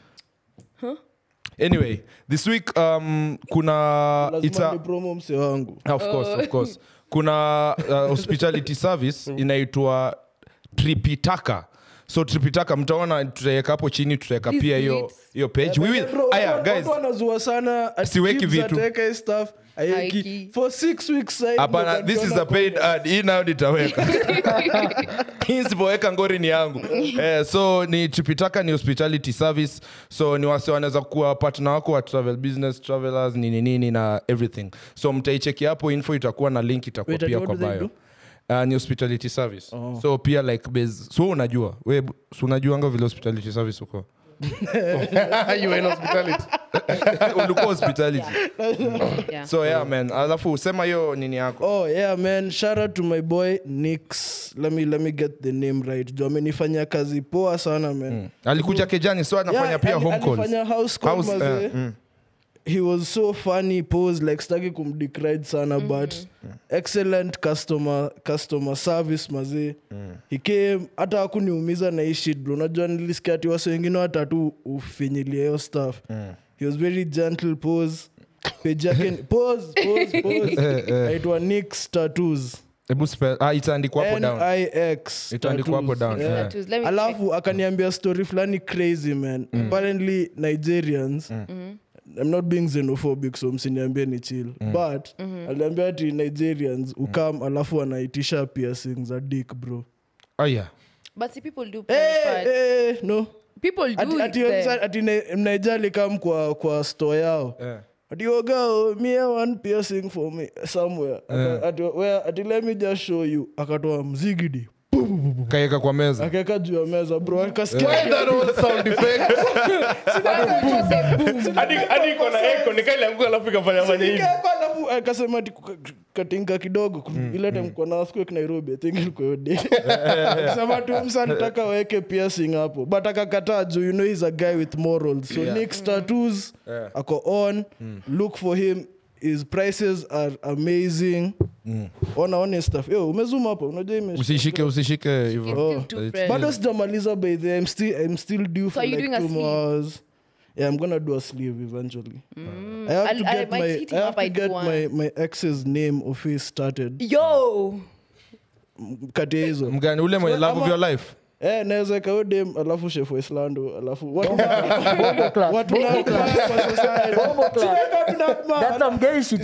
anyway this week um, kuna it's lazima a, ni promo mse wangu of course of course kuna uh, hospitality service inaitwa tripitaka so tripitaka mtaona tutaweka hapo chini tutaweka Please pia do hiyo it. hiyo page we will Bro, aya watu- guys watu wanazua sana ati Siweki Gibbs vitu. ataweka hii stuff aiweki. Haiki. for six weeks side hapana ndio this is tunaona a paid ad hii nayo nitaweka hii sipoweka ngori ni yangu eh, so ni tripitaka ni hospitality service so ni wase wanaweza kuwa partner wako wa travel business travelers nini nini na everything so mtaicheki hapo info itakuwa na link itakuwa Wait, pia what kwa do they bio do? Uh, ni hospitality service so pia like base so unajua we so unajuanga vile hospitality service uko you were in hospitality ulikuwa hospitality Yeah. so yeah man alafu sema hiyo nini yako Oh yeah man, shout out to my boy Nix. Let me let me get the name right. Jo amenifanyia kazi poa sana man. alikuja kejani so anafanya Yeah, pia ali- home calls alifanya house call House, mazee. eh, mm. He was so funny pose like staki kumdecride sana but excellent customer customer service mazee. He came hata hakuniumiza na hii shit bro. Unajua nilisikia ati wase wengine hata tu ufinyilia hiyo stuff. He was very gentle pose. Page yake ni- pose pose pose. Aitwa Nix Tattoos. hebu spell ah itaandikwa hapo down nix Itaandikwa hapo tattoos. down, yeah. Tattoos. Let me alafu akaniambia story fulani crazy man apparently nigerians i'm not being xenophobic so msiniambie ni chill but aliambia ati nigerians ukam alafu wanaitisha piercing za dick bro oh yeah But see, people do hey, private parts. hey, no People do ati, it ati, there. ati Ni- mnaijali kam kwa, kwa store yao Yeah. ati ogao me I want piercing for me somewhere Aka- ati, where, ati let me just show you akatoa mzigidi kaeka kwa meza akaweka juu ya meza bro akasikia that was sound effect hadi hadi iko na echo nikailanguka alafu ikafanya fanya hivi Nikaeka alafu akasema ati kuka- katinga kidogo ile time kwa na square Nairobi I think ilikuwa hiyo day akasema tu msa nitaka weke piercing hapo but akakataa juu you know he's a guy with morals so Nick's tattoos ako on look for him his prices are amazing ona one stuff yo umezuma hapo unajua ime usishike usishike hivyo Oh. Too fresh. bado sijamaliza by the I'm still, I'm still due for are you like doing a two more sleeve? hours yeah i'm gonna do a sleeve eventually I have I'll- to I get might my hit I him have up, to I do get one. my my ex's name of his started Yo! kati ya hizo mgani ule mwenye love of Ama- your life eh naweza ikawe dem alafu chef Waislando alafu watu Bombo class, watu bombo na class, kwa society bombo class. Siweka tunatma. That's some gay shit.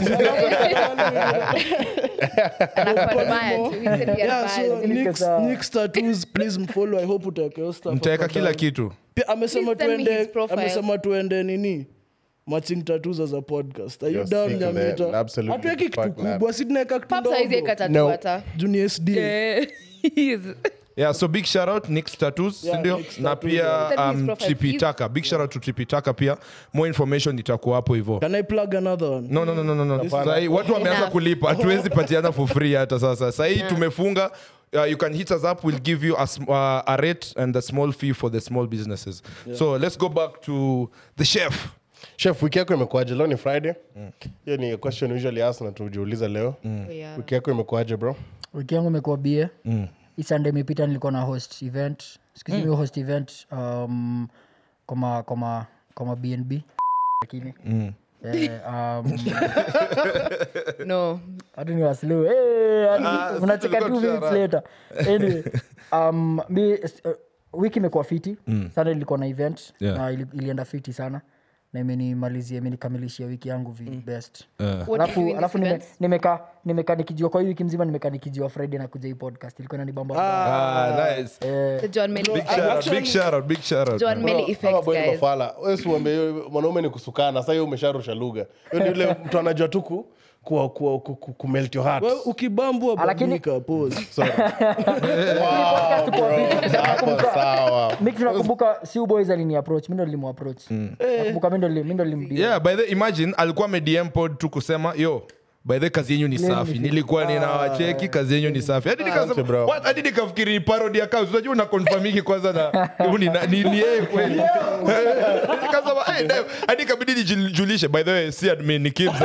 Anakuadmire too. He said he yeah so admires you. Nick's sawa. Nick's tattoos please mfollow i hope utaweka hiyo stuff mtaweka hapa kila down. kitu Pia amesema Please send me tuende his profile. amesema tuende nini matching tattoos as a podcast are you You're down sick of that. nyamita Absolutely hatuweki kitu fuck that. kubwa si tunaweka kitu Pops hawezi ndogo eka tattoo No. hata. juni sd Eh, he's- yeah so big shout out Nick's tattoos Yeah, sindio Nick's na tattoos, pia yeah. Send me his um, profile, tripitaka big shout out to tripitaka pia more information itakuwa hapo hivyo can i plug another one no no no no no, no. Sahi, watu wameanza Enough. kulipa hatuwezi patiana for free hata sasa sahii tumefunga Uh, you can hit us up we'll give you a, sm- uh, a rate and a small fee for the small businesses so let's go back to the chef chef wiki yako imekuaje leo ni friday hiyo ni question usually ask na tujiuliza leo Oh, yeah. wiki yako imekuaje bro wiki yangu imekuwa bie hii sunday imepita nilikuwa na host event excuse me host event um, koma koma koma bnb lakini Eh, um, No. hadi ni waslu hey, hadi unacheka tulikuwa two minutes later anyway um, mi, uh, wiki imekuwa fiti sana ilikuwa na event Yeah. na ili, ilienda fiti sana na imenimalizia imenikamilishia wiki yangu vi best What do you do alafu in alafu this nime- event? nimeka nimeka nikijua kwa hii wiki mzima nimeka nikijua friday na kuja hii podcast ilikuwa nanibamba ah, nice The John Melly big shout out big shout out big shout out John Melly effect, guys. mafala wesuambie mwanaume ni kusukana sa hiyo umesharusha lugha hiyo ni ule mtu anajua tu ku- kuwa- kuwa- ku- ku- kumelt your heart Wewe ukibambwa Lakini- badilika pose Sorry. Hapo sawa mi tunakumbuka si boys alini approach mi ndo nilimu approach nakumbuka mi ndo nili- mi ndo nilimdia yeah by the imagine alikuwa amedm pod tu kusema yo by the kazi yenyu ni safi nilikuwa ninawacheki kazi yenyu ni safi hadi Asante, nikasema bro. what hadi nikafikiri ni parody account unajua una confirmiki kwanza na huyu ni na- ni ni yeye kweli nikasema hey damn hadi kabidi nijulishe by the way si admin ni Kibz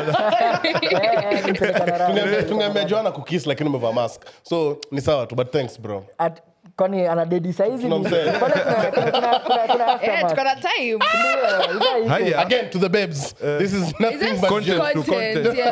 Tungeambia- tungeambia joana kukis lakini umevaa mask so ni sawa tu but thanks bro kwani ana dedi saizi ni- Tunamsema. Pale kuna- kuna- kuna- kuna- kuna Eh, aftermath. tuko na time. Ndio, idhaa iko. Haya. again to the babes this is Is nothing this but Content jokes. to content? content.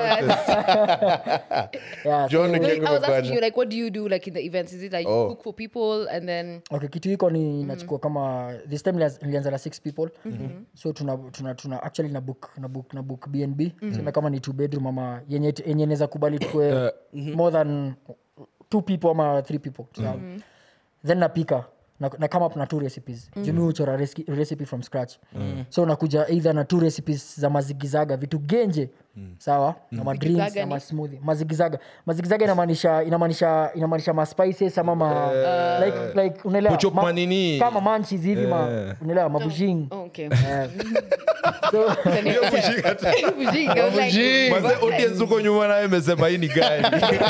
Yes. Yeah, John so- No, I Nkengo was asking Kwaja. you, like, what do you do, like, in the events? Is it like Oh. cook for people and then okay kitu iko ni nachukua kama this time nilianza- nilianza na six people so tuna, tuna, tuna actually na book na book na book bnb sema kama ni two bedroom ama yenye yenye naweza kubali tukue more than two people ama three people Tuna- then napika na, na come up na two recipes mm. jumi uchora reski- recipe from scratch so nakuja either na two recipes za mazigizaga vitu genje sawa na madrinks Zigizaga ama ni? smoothie mazigizaga mazigizaga inamaanisha inamaanisha inamaanisha ma spices ama ma like like unaelewa Kuchop ma- manini. kama manchis hivi ma Eh. unaelewa mabujing oh, okay. so Bujinga, I was like, Manze, audience huko nyuma naye imesema hii ni gani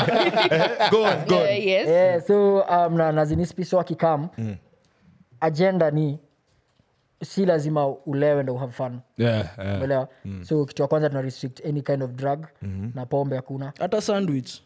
go on, go on. uh, yes. yeah, so um, na, na zinispi so akikam agenda ni si lazima ulewe ndo have fun Yeah, yeah. umeelewa so kitu ya kwanza tuna restrict any kind of drug na pombe hakuna hata sandwich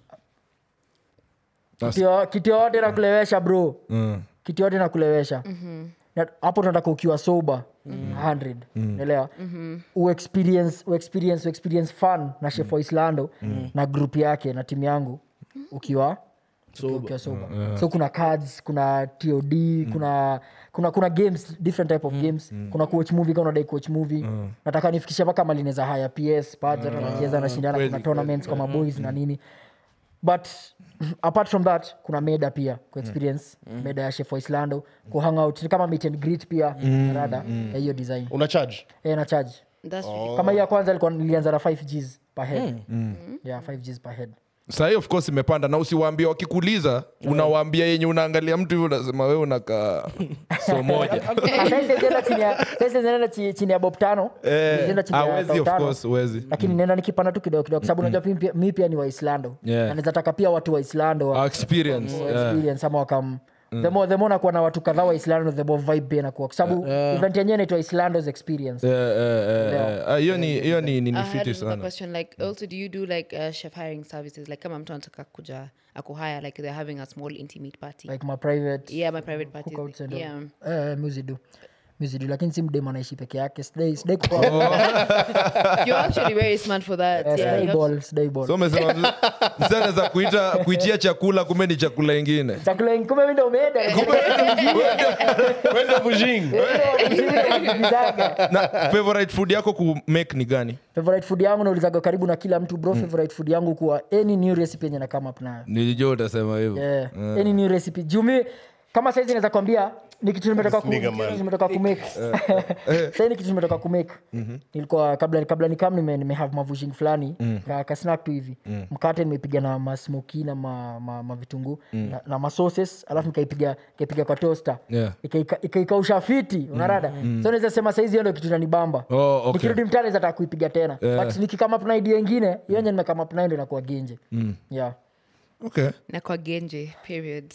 That's- Kitu yo- kitu yoyote nakulewesha bro Mm. kitu yote nakulewesha Na- hapo tunataka ukiwa sober 100 naelewa uexperience uexperience uexperience fun na chef wa islando na group yake na timu yangu ukiwa ukiwa sober so kuna cards kuna tod kuna kuna kuna games different type of games kuna coach movie kama unadai coach movie nataka nifikishe mpaka mali neza haya ps pads hata nacheza nashindana kuna tournaments kama boys na nini but apart from that kuna meda pia ku experience meda ya chef wa islando ku hang out ni kama meet and greet pia rada ya hiyo design una charge eh na charge That's really kama hiyo ya kwanza ilikuwa nilianza na 5 gs per head yeah 5 gs per head sahii of course imepanda na usiwaambia wakikuuliza unawaambia yenye unaangalia mtu hivi unasema wewe unakaa so moja saizienda chini ya saizi naenda chi- chini ya bob tano Naenda chini ya awezi tao of tano. course uwezi lakini nenda nikipanda tu kidogo kidogo kwa sababu unajua mi pia- mi pia ni waislando Yeah. na naweza taka pia watu waislando wa- Our experience wa yeah. experience ama wakam the more the more nakuwa na watu kadhaa wa islando the more vibe pia inakuwa kwa sababu event yenyewe inaitwa islandos experience Yeah, yeah, yeah, yeah. Ah, hiyo ni hiyo ni ni I ni had fiti another sana question like also do you do like uh, chef hiring services like kama mtu anataka kuja akuhire like they're having a small intimate party like my private yeah my private party cookouts and all. yeah eh muzidu muzidu lakini si mdem anaishi peke yake sidai sidai kupa you're actually very smart for that Eh, yeah sidai you have- ball sidai ball so umesema msana za kuita kuitia chakula kumbe ni chakula ingine chakula kumbe mimi ndo umeenda wenda bujing na favorite food yako ku make ni gani favorite food yangu naulizaga karibu na kila mtu bro favorite food yangu kuwa any new recipe yenye na come up nayo nilijua utasema hivyo yeah. any new recipe jumi kama saizi naweza kwambia ni kitu nimetoka ku- nigga, kitu man. nimetoka kumake sahii ni kitu nimetoka kumake nilikuwa kabla kabla nikam nime, nime have mavushing fulani ka, ka snack tu hivi mkate nimepiga na masmoki na ma, ma, ma vitunguu na, na masauces alafu nikaipiga nikaipiga kwa toaster Yeah. Ikaika- ikaikausha fiti unarada so naweza sema saizi hiyo ndio kitu nanibamba Oh, okay. nikirudi mtani zataka kuipiga tena Yeah. but nikikama na idea ingine hiyo yenye nimekama nayo ndio inakuwa genje yeah okay na kwa genje period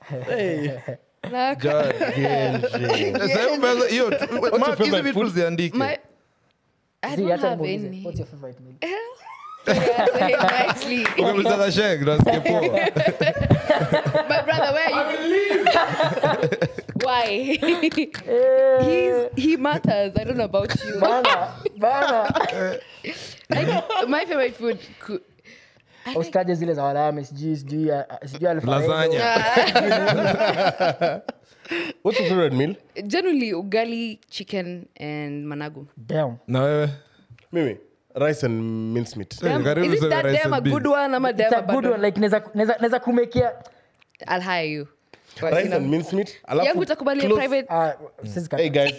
Na kwa- Sasa umeanza- hiyo tu- Mark, hizi vitu ziandike my I Zee, don't hata have nimuulize, any. what's your favorite meal? Yeah, say it nicely. Ukimuuliza na Sheng, nasikia poa. My brother, where are you? Why? He's, he matters. I don't know about you. bana bana Like, my favorite food. Could, usitaje zile za walame sijui sijui ah, sijui Alfredo. Lasagna. what's your favorite meal generally, ugali, chicken, and managu. Damn. na wewe mimi rice and mincemeat Eh, Damn, karibu is it sema that rice damn a and good beans. one? I'm a It's damn a a good bad one like naweza naweza- naweza kumekia I'll hire you. But, rice you know, and mincemeat alafu yangu utakubalia close- private ah, sisi ka- Hey guys.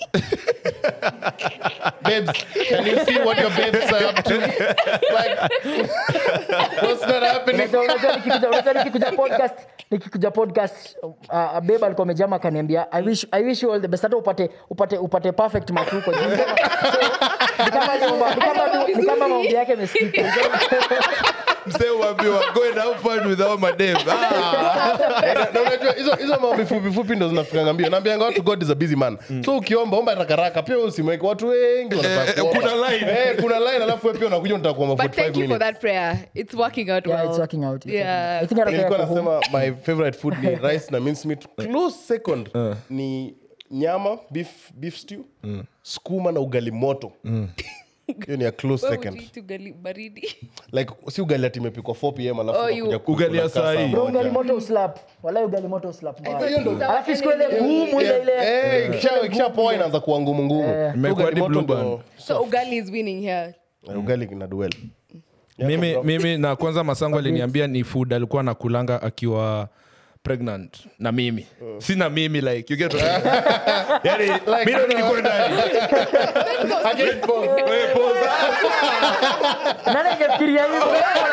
babes, can you see what your babes are up to? Like, what's not happening? Unajua- unajua nikikuja- unajua nikikuja podcast nikikuja podcast uh, uh, beba alikuwa amejama akaniambia I wish, I wish you all the best hata upate upate upate perfect matuko Juu ni kama- so, ni kama nyumba- ni kama tu- ni kama maombi yake imesikika msee uambiwa go and have fun with all my dem ah, Na- na unajua hizo hizo mambo fupi fupi ndo zinafikanga mbio naambianga watu god is a busy man so ukiomba omba rakaraka pia usimweke watu wengi wanataka Eh, eh, kuomba. kuna line. Eh, kuna line alafu wewe pia unakuja unataka kuomba But 45 thank you for minutes that prayer. It's working out Yeah, well. it's working out. It's Yeah. working out. I think hata nilikuwa kaya kwa home. nasema my favorite food ni rice na mincemeat close second ni nyama beef, beef stew skuma na ugali moto hiyo ni a close Where would second you eat ugali baridi? like si ugali ati imepikwa 4 pm alafu Oh, unakuja you- kukula Ugali ya kasa saa hii. Bro, moja. ugali moto uslap wala ugali moto uslap mbaya. hiyo ndo- alafu siku ile ngumu ile ile Eh, ikisha- ikishapoa inaanza kuwa ngumu ngumu Imekuwa Ugali hadi moto blue ndo- band. So ugali is winning here. Eh, ugali ina duel mimi, mimi na kwanza masango aliniambia ni food alikuwa nakulanga akiwa pregnant na mimi sina mimi like you get what I mean? yani mimi ndo nilikuwa ndani Again, pause. Wewe pause. nani angefikiria hivyo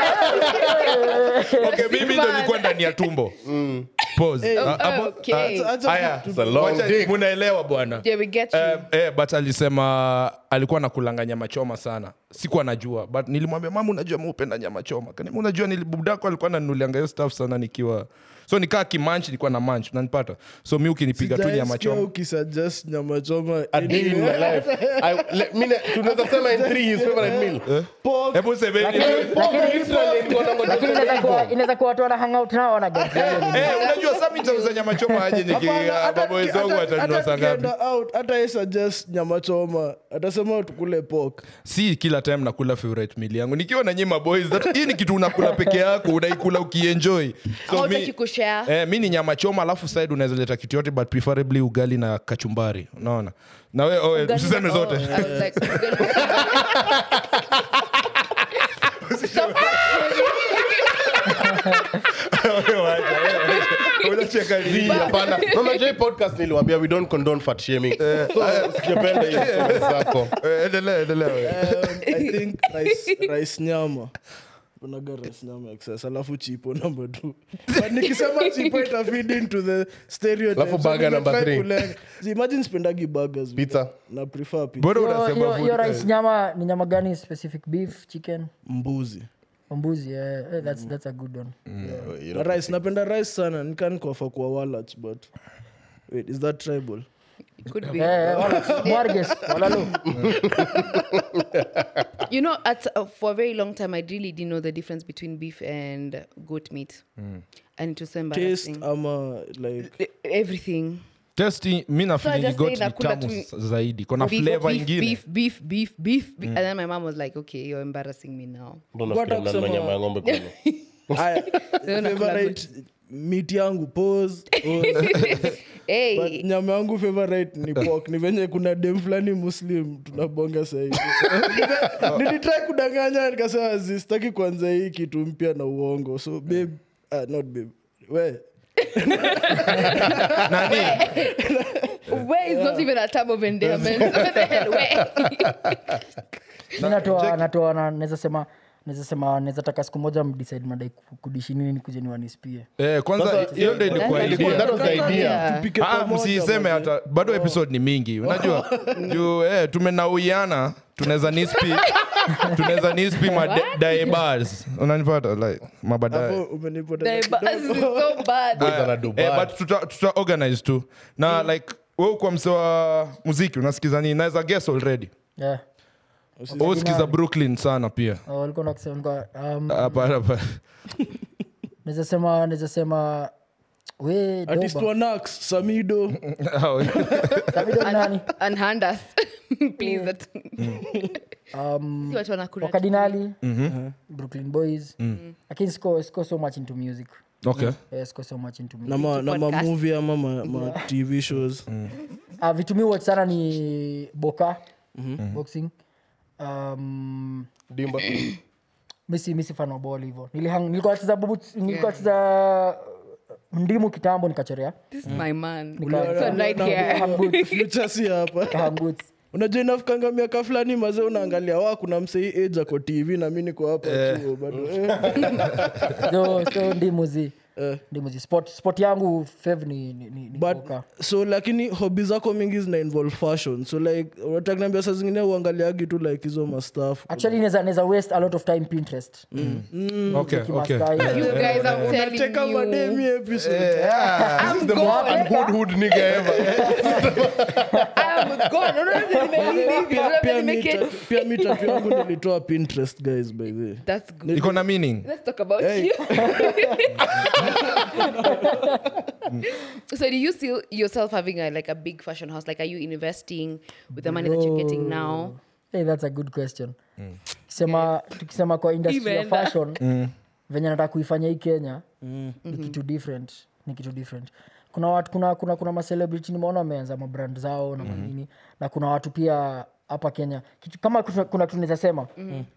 okay mimi ndo nilikuwa ndani ya tumbo pause Ah, hapo- okay. ah, Acha haya It's a long Wacha- dick. munaelewa bwana Yeah, we get you. Eh, eh, but alisema alikuwa nakulanga nyama choma sana sikuwa najua but nilimwambia mama unajua muupenda nyama choma Kaniambia, unajua nilibudako alikuwa nanulianga hiyo stuff sana nikiwa so nikaa kimanch nilikuwa na manch unanipata so mi ukinipiga tu nyama Sijaisikia choma ukisuggest nyama choma A day in my life. I- le- mi ne- tunaweza sema in three his favorite meal. Pork, hebu semeni Pork literally nilikuwa nangoja lakini kusema inaweza kuwa- hivyo. inaweza kuwa watu wana hangout nao wana get Eh, unajua saa mi nitauza nyama choma aje niki hapana, ah, hata baba tuki- wenzangu hata- watanunua hata saa ngapi tukienda out, hata yeye suggest nyama choma atasema tukule pork si kila time nakula favorite meal yangu nikiwa na nyima boys that, hii ni kitu unakula peke yako unaikula ukienjoy Ama so hutaki mi, kushare? eh, mi ni nyama choma alafu side unaweza leta kitu yote but preferably ugali na kachumbari unaona na we oh, Ugali- usiseme zote I was like, ugali- Stop unacheka Zii, nini? hapana. No, unajua hii podcast niliwaambia we don't condone fat shaming. So, sijapenda hiyo story zako. Eh, endelea endelea we. um, i think rice, rice nyama unaga rice nyama excess alafu chipo number two but nikisema chipo ita feed into the stereotype Alafu burger number nimetry three. kulenga. See, imagine spendagi burgers Pizza. na prefer pizza Bora Hiyo- unasema hiyo- food, hiyo eh. rice nyama ni nyama gani specific beef chicken mbuzi mbuzi eh, eh, that's, that's a good one na rice napenda rice sana nikanikofa kwa walach but wait is that tribal It could be. Eh, eh, wala- mwarges walalo You know, at uh, for a very long time, I really didn't know the difference between beef and goat meat, and it was so taste embarrassing. ama like E- Everything. Testi, mi So I nafili just got say ni nakula tamu tu- s- zaidi kona beef, flavor beef, ingine beef, beef, beef, beef, beef. And then my mom was like, "Okay, you're embarrassing me now." Ndo nafikiria Bata mnanunua kusema- nyama ya ng'ombe kwenu. aya Leo nakula favorite meat yangu pose but Hey, nyama yangu favorite ni pork ni venye kuna dem fulani muslim tunabonga sahizi nilitrai kudanganya nikasema zistaki kwanza hii kitu mpya na uongo so babe uh, not babe we nani where is not even a term of endearment. What the hell? Where? mi natoa natoa na naweza sema naweza sema naweza taka siku moja mdecide madai ku- kudishi nini kuja niwanispie eh, kwanza Sasa, hiyo ndo ilikuwa That's idea That was the idea. Yeah. tupike Ah, pamoja, msiiseme manze. hata bado episode ni mingi unajua juu eh, tumenauiana tunaweza nispi tunaweza nispi madaebars unanipata like Hapo mabadae umenipoteza The buzz is kidogo. so bad. Boys wana do eh, bad. but tuta, tuta organize tu na like we kwa mse wa muziki unasikiza nini naweza guess already yeah. usikiza brooklyn sana pia Oh, walikuwa nakisema walikuwa, um, hapana hapana. naweza sema naweza sema we artist doba wa Nax, samido Davido ni nani And hand us, please. That. um, See what wanakula. wakadinali brooklyn boys lakini siko siko so much into music okay yeah, siko so much into music na ma- na Podcast. mamovie ama ma, ma tv shows uh, vitu mi watch sana ni boka boxing um, Dimba. misi misi fan wa ball hivyo Nilihang- nilikuwa nacheza bubu- nilikuwa nacheza ndimu kitambo nikachorea This is my man. Nika- So right Na- here. Kaham boots. future si hapa Kaham boots. unajua inafikanga miaka fulani mazee unaangalia wa kuna msei age ako tv na mi niko hapa chuo bado eh. so so ndimu zi Eh. ndimuzi sport, sport yangu fev ni, ni, ni, ni but poker. so lakini hobi zako mingi zina involve fashion so like unatakniambia saa zingine uangaliagi tu like hizo mastaf actually neza, neza waste a lot of time pinterest okay, Kimastai. okay. You guys, I'm telling unateka mademi you. episode I'm the most gone. unhood nigga ever. I'm gone. Unaona vile nimelive, unaona vile pia mi nimeke- ta- pia mi tatu yangu nilitoa pinterest guys by the way. That's good. iko na meaning Let's talk about Hey. you. so do you see yourself having a like a big fashion house? Like are you investing with the money that you're getting now? hey, that's a good question tukisema, tukisema kwa industry ya Imeenda. fashion venye nataka kuifanya hii kenya ni kitu different ni kitu different kuna watu kuna kuna kuna macelebrity nimeona wameanza mabrand zao na manini na kuna watu pia hapa kenya kitu, kama kuna kuna kitu naweza sema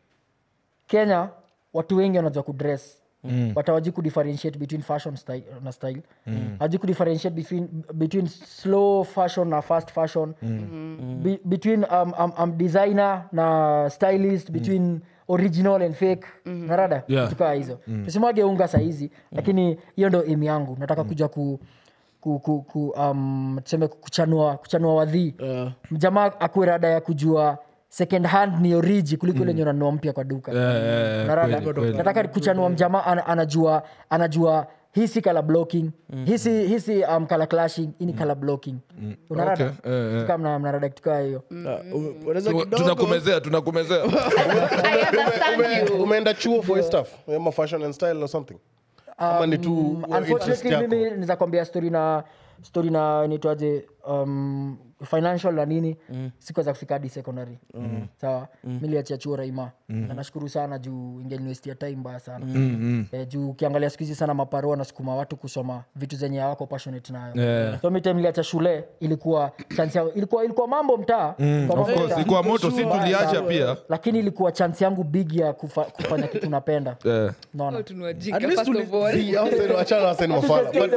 kenya watu wengi wanajua kudress mm. but hawaji kudifferentiate between fashion style, na style mm. hawaji kudifferentiate between, between slow fashion na fast fashion mm. Be, between um, um, um, designer na stylist between original and fake mm. narada Yeah. tukaa hizo mm. tusimwage unga sahizi lakini hiyo ndo imi yangu nataka kuja ku ku, ku, ku, um, tuseme kuchanua kuchanua wadhii Uh, mjamaa akuwe rada ya kujua second hand ni oriji kuliko ile mm. unanunua mpya kwa duka eh, Unarada? kweli, kweli. nataka kuchanua mjamaa ana, anajua anajua hii si color blocking hii si hii si um, color clashing hii ni color blocking unarada Okay, eh, eh. kama mnarada kitu kaa hiyo uh, ume- unaweza Tu- kidogo tunakumezea tunakumezea I understand Ume- you. umeenda chuo for his stuff ama fashion and style or something ama ni tu Um, interest unfortunately yako mimi niza kwambia story na story na nitwaje um, financial na nini mm. sikuweza kufika hadi secondary mm. sawa mm. miliachia chuo raima mm. na nashukuru sana juu ingeuniwestia time mbaya sana mm. eh, juu ukiangalia siku hizi sana maparoa nasukuma watu kusoma vitu zenye hawako passionate nayo Yeah. so mi time niliacha shule ilikuwa chance yangu ilikuwa, ilikuwa mambo mtaa Ilikuwa of mambo course mtaa. ikuwa moto si tuliacha pia lakini ilikuwa chance yangu big ya kufa, kufanya kitu napenda Eh. naona Tunawajinga, At least first tuli- of all. Si, hao waseni- wachana waseni mafala But-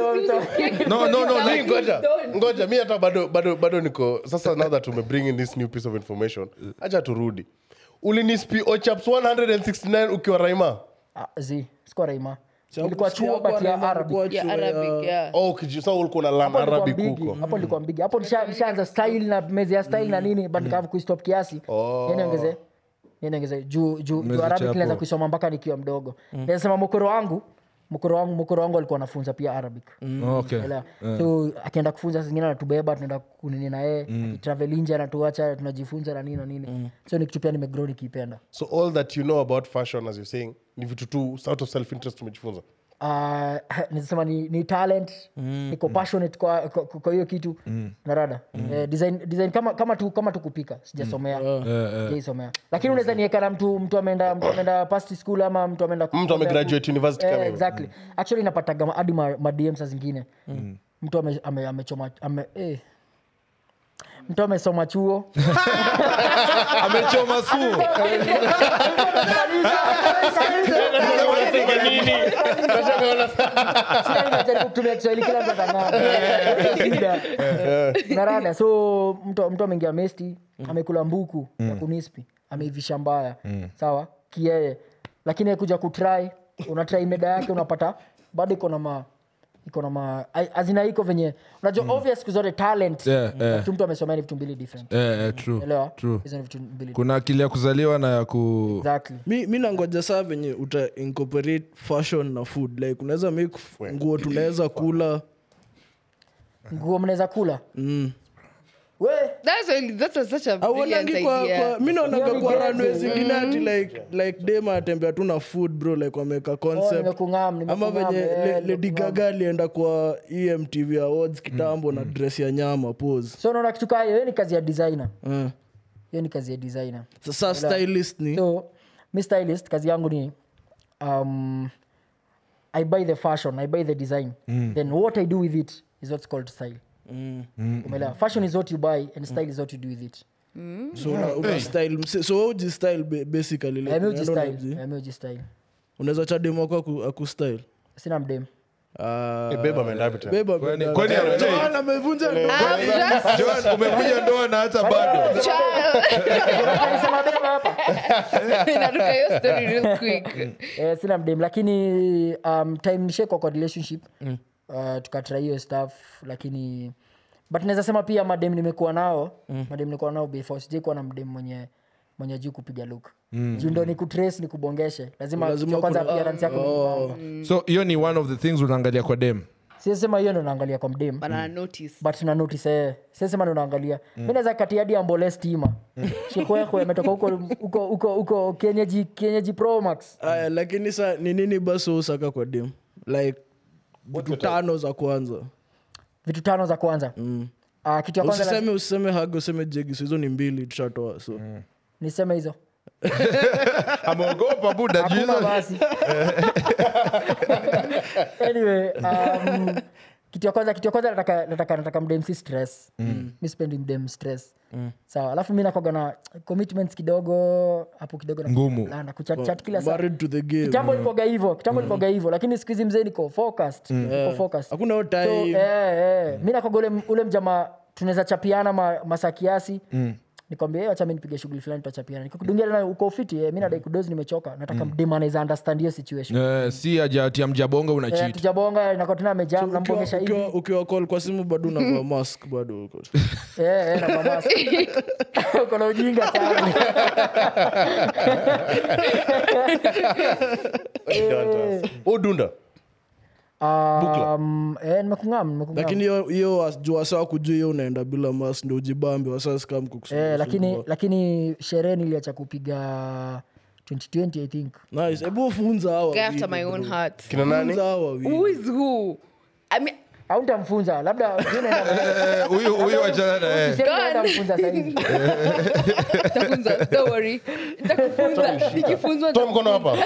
no no no Mi like ngoja ngoja mi hata bado bado bado niko sasa now that tume bring in this new piece of information acha turudi ulinispi ochaps 169 ukiwa raima Ah, zi sikuwa raima Sababu ilikuwa si chuo hapo but ya anaenda arabic kuwa Yeah, chuo ya- Arabic, yeah. oh kiji- sa ulikuwa na learn Hapo nilikuwa arabic mbigi, huko hapo nilikuwa mbigi hapo nisha- nishaanza style na mezi ya style na nini but nikaanza kuistop kiasi niongeze niongeze juu juu Mezi juu arabic chapo. nilianza kuisoma mpaka nikiwa mdogo nasema mkoro wangu mkoro wangu mkoro wangu alikuwa anafunza pia arabic okay Elewa? so akienda kufunza saa zingine anatubeba tunaenda kunini na yeye akitravel nje anatuacha tunajifunza na nini na nini so ni kitu pia nimegrow nikiipenda so all that you know about fashion as you're saying ni vitu tu out of self interest umejifunza uh, nisema ni, ni talent mm, niko passionate kwa, kwa, kwa hiyo kitu mm. narada mm. eh, design, design kama, kama tu kama tu kupika sijasomea sijaisomea lakini unaweza nieka na mtu mtu ameenda mtu ameenda past school ama mtu ameenda mtu amegraduate university kama eh, hivyo. exactly actually napataga ma- hadi ma, ma DM saa zingine mtu ame- ame- amechoma ame, eh. mtu amesoma chuo amechoma su Sasa ninajaribu kutumia kiswahili kila mtu atang'aa. Shida. narada so mtu mtu ameingia mesti amekula mbuku ya kunispi ameivisha mbaya sawa kieye lakini akuja kutrai unatrai meda yake unapata bado iko na ma iko na ma ai- azina iko venye unajua obvious siku zote talent Yeah, yeah. Kitu mtu amesomea ni vitu mbili different eh, eh, true elewa true hizo ni vitu mbili kuna akili ya kuzaliwa na ya ku exactly mi, mi nangoja saa venye uta incorporate fashion na food like unaweza make f- nguo tunaweza kula nguo mnaweza kula we That's a, that's a, such a brilliant auonangi kwa, idea. kwa mi naonaga Hiyo ni kwa genzi. ranwe zingine ati like like dem anatembea tu na food bro like wameka oh, concept nimekung'am ama nimekung'am, venye eh, Le- lady nimekung'am. gaga alienda kwa emtv awards kitambo na dress ya nyama pose so unaona kitu kaa hiyo hiyo ni kazi ya designer Eh. hiyo ni kazi ya designer sasa stylist ni so mi stylist kazi yangu ni um, i buy the fashion i buy the design then what i do with it is what's called style umeelewa fashion is what you buy and style is what you do with it so una, una style mse- so wewe uji style ba- basically like, Eh, mi uji unaenda style unaji- Eh, mi uji style unaweza cha demo wako aku, aku style sina mdem Ah, Eh, babe ameenda wapi tena? babe Kwani- ameenda- kwani amechei? Joan amevunja ndoa. I'm just Joan, umekuja ndoa na hata bado child. Alisema beba hapa Naruka hiyo story real quick. eh, sina mdem lakini um, time nishekwa kwa relationship mm. uh, tukatra hiyo stuff lakini but naweza sema pia madem nimekuwa nao mm. madem nimekuwa nao before sijai kuwa na mdem mwenye mwenye juu kupiga luk mm. juu ndo ni kutrace ni kubongeshe lazima, Lazima kitu ya kwanza kuna- appearance yako ni so hiyo ni one of the things unaangalia kwa dem siesema hiyo ndo naangalia kwa mdem But I notice. but na notice eh siesema ndo naangalia mi naweza kati hadi ambole stima shikwekwe ametoka huko huko huko huko kenyeji kenyeji pro max aya lakini sa ni nini basi usaka kwa dem like vitu tano za kwanza vitu tano za kwanza mm. uh, kitu ya kwanza usiseme usiseme hag useme jegi so hizo ni mbili tushatoa so niseme hizo ameogopa buda juu hakuna hizo- basi anyway um, kitu ya kwanza kitu ya kwanza nataka nataka nataka mdem si stress mm. mi sipendi mdem stress mm. sawa alafu mi nakwaga na commitments kidogo hapo kidogo na- Ngumu. na- na kuchatchat kila saa married to the game kitambo ilikoga hivyo kitambo ilikoga hivyo lakini siku hizi mzee niko focused niko focused hakuna hiyo so, time eh, eh, mi nakwaga ule, ule mjama tunaweza chapiana ma, masaa kiasi mm nikwambia "Eh, wacha mi nipige shughuli fulani tutachapiana nikikudungia tena uko fiti eh, mi nadai kudozi nimechoka nataka mdem anaweza understand hiyo situation Eh, si ajatia mjabonga una Eh, cheat tujabonga inakuwa tena amejam Ukiwa- nambongesha hivi ukiwa- ukiwa call kwa simu bado unavaa mask bado uko Eh, eh, na mamasi. uko na ujinga sana udunda Um, eh, nimekungam nimekungam lakini hiyo- hiyo was- juu wasa kujua hiyo unaenda bila mask ndo ujibambe wasaskam eh, lakini lakini sherehe niliacha kupiga 2020 i think nice hebu funza hawa Go after wawili, my own bro. heart. kina nani Funza hawa wawili. Who is who? I mean, au ntamfunza labda sijui naenda- Eh, huyu huyu wachana na yeye. Sisemi naenda mfunza sahizi nitafunza. Don't worry. Nitakufunza. Nikifunzwa toa mkono hapa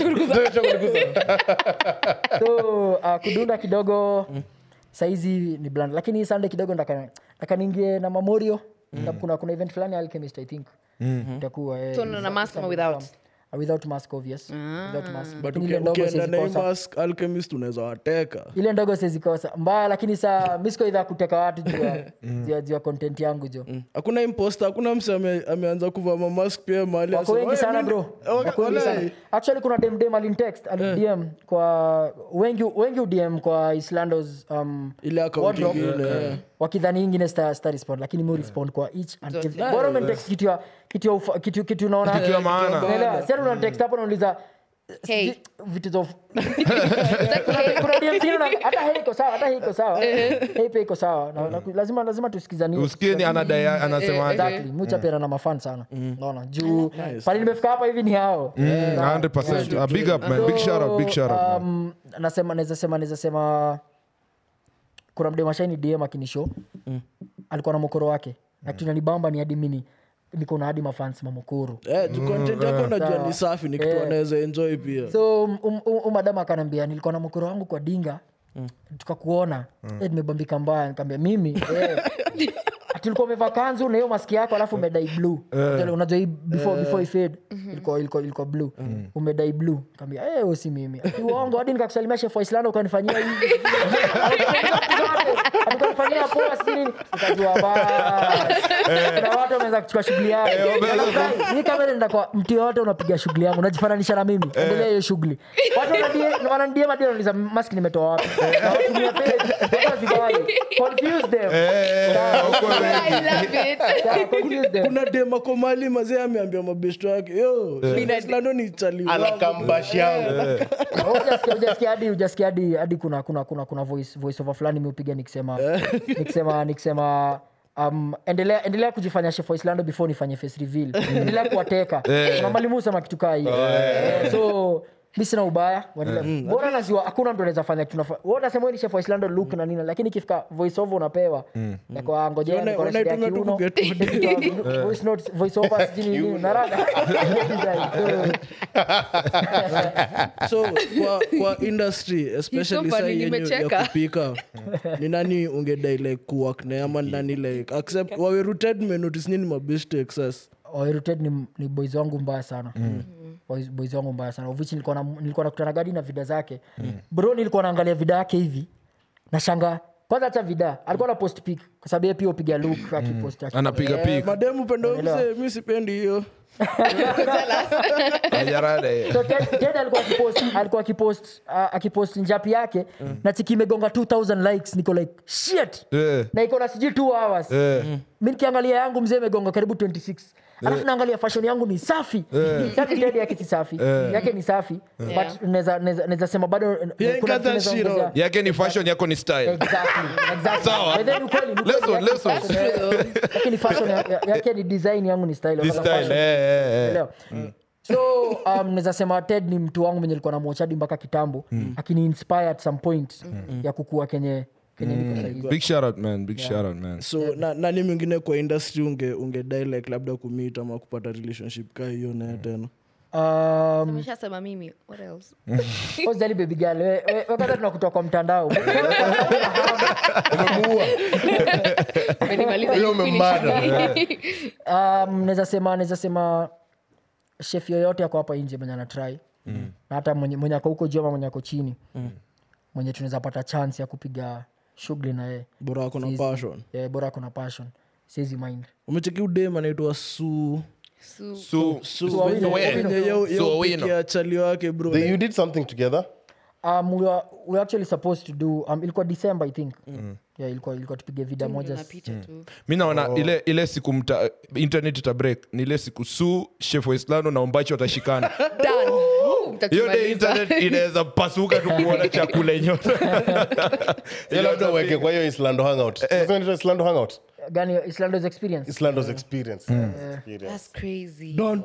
so uh, kudunda kidogo saizi ni bland lakini hii sunday kidogo ndaka ndaka niingie na mamorio Na kuna kuna event fulani ya alchemist i think itakuwa eh, So, na mask ama without? Uh, without mask obvious without mask but Lakini ile uki- ndogo ukienda na hii siwezi kosa. mask alchemist unaweza wateka ile ndogo siwezikosa mbaya lakini saa mi siko idha kuteka watu juu ya- juu ya- juu ya content yangu jo hakuna imposta hakuna mse ame, ameanza kuvaa mamask pia mahali wako asema, wengi "Oye, sana mimi- bro Waka- wako wengi sana walai." actually kuna demdem alintext alidm kwa wengi wengi udm kwa islandos um, ile account wardrobe. ingine, eh. wakidhani ingine sta, sta respond lakini mi respond kwa each and every bora umenitext kitu ya kitu ya ufa- kitu kitu unaona Kitu ya maana. unaelewa sasa unatext hapo unauliza Hey. sijui vitu za uf- Hey. kuna DM zingine una- hata hii iko sawa hata hii iko sawa hii pia iko sawa Na- na- lazima lazima tusikizanie usikie ni anadai anasemaje exactly muchapena na mafan sana naona juu pale nimefika hapa hivi ni hao Mm, 100%. A big up man big shout out big shout out man. um, nasema naweza sema naweza sema kuna mdemashaini dm akinisho alikuwa na mokoro wake na kitu nanibamba ni hadi mini niko na hadi mafans mamokoro Eh, juu content yako najua ni safi ni kitu anaweza enjoy pia so um, um, um, madam akanambia nilikuwa na mokoro wangu kwa dinga tukakuona eh, nimebambika mbaya nikaambia mimi eh, ati ulikuwa umevaa kanzu na hiyo maski yako alafu umedai blue Unajua- unajua hii before before ifade ilikuwa ilikuwa ilikuwa blue umedai blue kaambia eh wewe si mimi ati uongo hadi nikakusalimia chef wa Islando ukanifanyia hivi ukanifanyia poa si nini nikajua basi kuna watu wameweza kuchukua shughuli yao Wanafurahi. Hii kamera nenda kwa mtu yote unapiga shughuli yangu unajifananisha na mimi endelea hiyo shughuli watu wanadie- wananidia madia wanauliza mask nimetoa wapi Na watumia page watu wazivai confuse them Sawa, huko I love it. sawa, confuse them kuna demako mali mazee ameambia mabeshto yake yo islando ni chali wangu." anakambashi yangu Hujasikia- hujasikia hadi hujasikia hadi hadi kuna kuna kuna kuna voice voice over fulani miupiga nikisema nikisema nikisema Um, endelea endelea kujifanya chef wa Islando before nifanye face reveal endelea kuwateka kuna mwalimu husema kitu kaa hiyo Eh, so mi sina ubaya waendelea. bora naziwa hakuna mtu anaweza fanya kitu nafa- wewe unasema wewe ni chef wa Islando look na nini lakini ikifika voice over unapewa na kwa ngojea Wana- niko na shida ya wanaitumia tu kiuno kuget Nikitoa voice note voice over sijui nini naraga So, so kwa, kwa industry especially funny, saa yenye nimecheka. ya kupika ni nani ungedai like kuwork naye ama ni nani like accept wawe rooted menotice nini mabeshto excess Oiruted ni, ni boys wangu mbaya sana boys, boys wangu mbaya sana of which nilikuwa na- nilikuwa nakutana gadi na vida zake bro nilikuwa naangalia vida yake hivi nashanga kwanza hacha vida alikuwa na post pic kwa sababu yeye pia upiga look akipost aki- anapiga Eh, pik mademu pendo mzee mi sipendi hiyo ajarada eh. so Ted- Ted alikuwa akipost alikuwa akipost uh, akipost njapi yake na chiki imegonga 2000 likes niko like shit Eh. na iko na sijui 2 hours Eh. mi nikiangalia yangu mzee imegonga karibu 26 alafu naangalia fashion yangu ni safi Sasa Ted yake si safi yake ni safi Yeah. but naweza- naweza naweza sema bado Yeah, kuna vitu got that naweza shit ongezea. on. yake ni fashion yako ni style Exactly, exactly. Sawa. But then ni kweli, ni kweli Lesson, yake- lesson. Eh, yake ni fashion ya- ya- yake ni design yangu ni style This Wala style fashion. eh, eh, eh. Elewa? so um, naweza sema ted ni mtu wangu menye likuwa na mochadi mpaka kitambo akini inspire at some point ya kukua kenye kenye niko sahizi big shout out man big shout out man so na, nani mwingine kwa industry unge, unge die like labda kumit ama kupata relationship ka hiyo naye tena um, ameshasema mimi what else ozali baby girl we- we- we kwanza tunakutoa kwa mtandao Umenimaliza Huyo you umemmada. finish. um, naweza sema naweza sema chef yoyote ako hapa nje mwenye anatrai mm. na hata mwenye, mwenye ako huko juu ama mwenye ako chini mm. mwenye tunaweza pata chance ya kupiga shughuli na yeye bora ako na passion yeah, bora kuna passion siwezi mind umecheki udem anaitwa su Su- so Su Owino. Owino. Su Owino. ya chali wake bro They- you did something together um, we, were, we were actually supposed to do um, ilikuwa december i think yeah, ilikuwa, ilikuwa tupige vida moja na picha tu mi naona ile ile siku mta, internet ita break ni ile siku su chef waislando na ombachi watashikana Done. Woo, hiyo mtatumaliza. de internet inaweza pasuka tu kuona chakula yenyewe Hiyo labda uweke kwa hiyo islando hangout Sasa inaitwa islando hangout gani islandos experience islando's experience Experience. That's crazy. Don.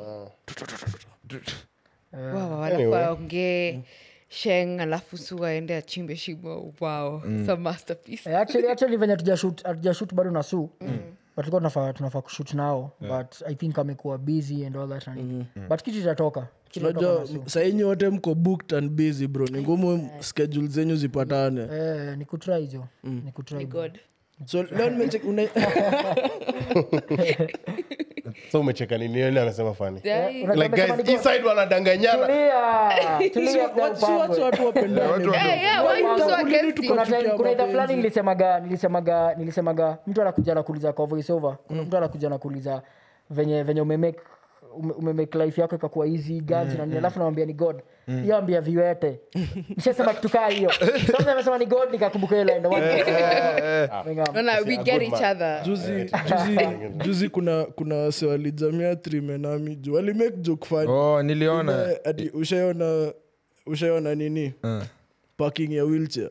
Wow, alafu waongee sheng alafu su aende achimbe shimo wow some masterpiece Eh, actually, actually venye hatujashoot hatujashoot bado na su but tulikuwa tunafaa tunafaa kushut nao but i think amekuwa busy and all that and mm. but kitu itatoka Kitu itatoka unajua na Su. sainyi wote mko booked and busy bro ni ngumu schedule zenyu zipatane eh, ni kutry jo ni kutry bro. god so leo nimecheki una- so umecheka nini Yeye amesema fani Yeah, Unajua like amesema guys ni hii side wanadanganyana Tulia, tulia, Si pia wa- si upangwe. watu watu wapendane bro. Yeah, yeah, why you so against it? kuna Tuchukia time- kuna idha mapenzi. fulani nilisemaga nilisemaga nilisemaga mtu anakuja nakuuliza kwa voiceover kuna mtu anakuja nakuuliza venye venye umemake ume- umemake life yako ikakuwa easy ganji na nini alafu namwambia ni god hiyo ambia viwete nishasema kitu kaa hiyo sasa amesema ni god nikakumbuka ile ndo No, no, we get each other juzi juzi juzi kuna kuna wase walijamia trimenami juu walimake joke fani oh niliona Eh, ati ushaiona ushaiona nini parking ya wheelchair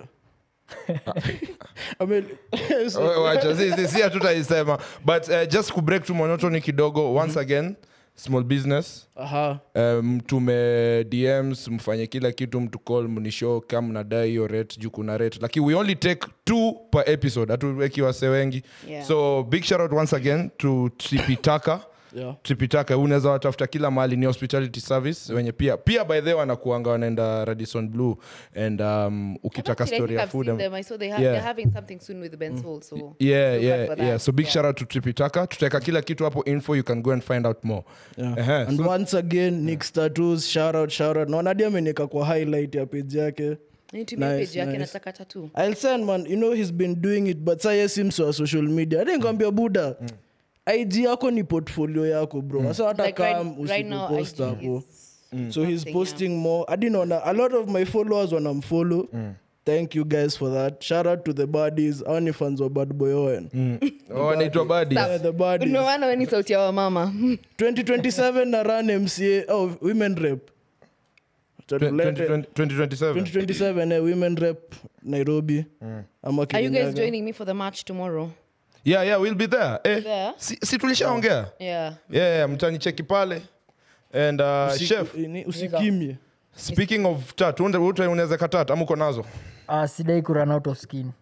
Ame- so- Oh, wacha si, si, si hatutaisema but uh, just kubreak tu monotony kidogo once again small business aha um, tume dms mfanye kila kitu mtu call mnishow kama mnadai hiyo rate juu kuna rate lakini we only take two per episode hatuweki wase wengi Yeah. so big shout out once again to tripitaka Yeah. tripitaka unaweza watafuta kila mahali ni hospitality service wenye pia pia by the way wanakuanga wanaenda radison blue and um, ukitaka Actually, I story think ya I've food seen and- them. I saw they have, Yeah. they're having something soon with Ben Soul, so yeah look out yeah for that. yeah so big Yeah. shout out to tripitaka tutaweka kila kitu hapo info you can go and find out more Yeah. Ehe, and so- once again nick status shout out shout out naona hadi amenika kwa highlight ya page yake Nitumie Nice, page yake nice. nataka tattoo. I'll send man you know he's been doing it but saa yes wa social media hadi nikwambia buda ig yako ni portfolio yako bro sasa hata Like right- kam right now, usipost IG hapo is so he's something, posting more hadi naona a lot of my followers wanamfollow thank you guys for that shout out to the buddies au ni fans wa bad boy owen oh, anaitwa badi yeah, the buddies Ndio maana wewe ni sauti ya wamama 2027 na run mca oh, women rep Tutulete- 2027 2027 eh, women rep nairobi ama Are you guys Kirinyaga. joining me for the match tomorrow? yeah yeah we'll be there eh, There? si, si tulishaongea Yeah. yeah, yeah mtanicheki pale and uh, Usi- chef ini- usikimye speaking of tat unaweza katat ama uko nazo uh, sidai ku run out of skin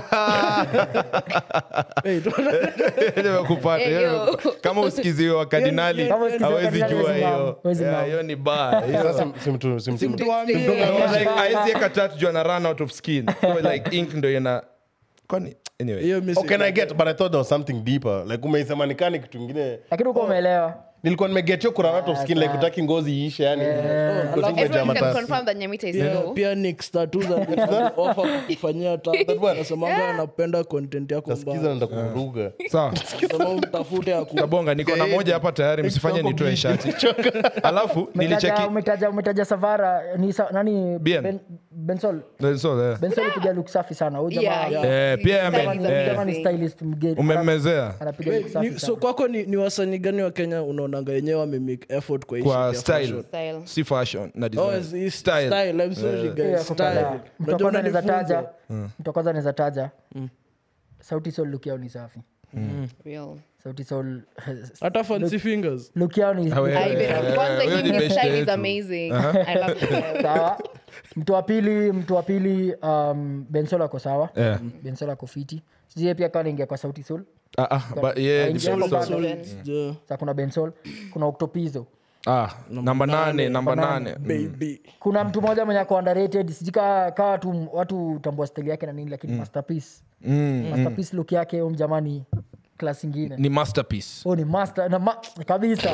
Hey, nimekupata Hey, hiyo yo. nimeku- kama usikiziwe wa kardinali Kama usikiziwe wa hawezi kardinali jua huwezi hiyo ngam, huwezi Yeah, ngam. hiyo ni baya Hiyo- Sasa simtu- simtu- Like, haezi eka tat juu ana run out of skin so like ink ndo ina kwani anyway hiyo mi Oh, can I get but I thought there was something deeper like umeisema nikani kitu ingine lakini uko umeelewa nilikuwa nimegetio kurana top skin like utaki ngozi iishe yani Ngozi umejaa Everyone can matasi. confirm that Nyamita is Yeah, low. pia Nix tattoo za offer kufanyia tasemanga anapenda content yako Nasikiza mbaya naenda kuruga sawa Sema umtafute aku kabonga niko na moja hapa tayari msifanye nitoe shati alafu nilicheki Umetaja- umetaja umetaja savara ni sa, nani Bien. ben, bensol so, eh. bensol piga look safi sana huyu jamaa Yeah, Eh, he's- pia his ame- style is huyu eh. jamaa ni amazing. stylist mgeni umemmezea anapiga look Ni- safi so sana kwako ni, ni wasanii gani wa kenya unaonanga wenyewe wamemake effort kwa hii kwa shit ya style fashion? Style. si fashion na Oh, design it's- it's style style. I'm sorry, guys. Yeah, kwa kadhaa. Style. mtu wa Unajua kwanza anaweza unanifunza. taja mtu wa kwanza anaweza taja sauti sol look yao ni safi Real. sauti sol hata fancy fingers look yao ni Ah, we- I even Eh, kwanza huyo him, ni his best style is yetu. amazing. I love it. sawa mtu wa pili mtu wa pili um, bensol ako sawa Yeah. bensol ako fiti sijie pia kaa naingia kwa sauti sol Ah, ah, but yeah, Aingia depends kwa on- bando. Yeah, sa kuna bensol kuna octopizo ah, namba nane namba nane baby kuna mtu mmoja mwenye ako underrated sijui kaa kaa watu watu tambua stili yake na nini lakini masterpiece masterpiece look yake um jamani klas ingine ni masterpiece oh, ni master na ma, kabisa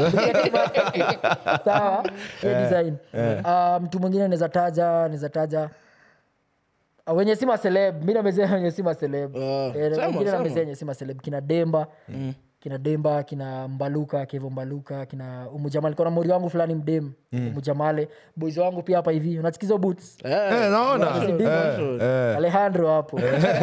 sawa hiyo design Ah, mtu mwingine anaweza taja anaweza taja Ah, wenye si maseleb mi namezea wenye si maseleb Ah, Eh, sema, wengine sema. namezea wenye si maseleb kina demba kina demba kina mbaluka kevo mbaluka kina umujamal kona mori wangu fulani mdem umujamale boys wangu pia hapa hivi unasikiza boots Eh, Eh, naona fashion. alejandro hapo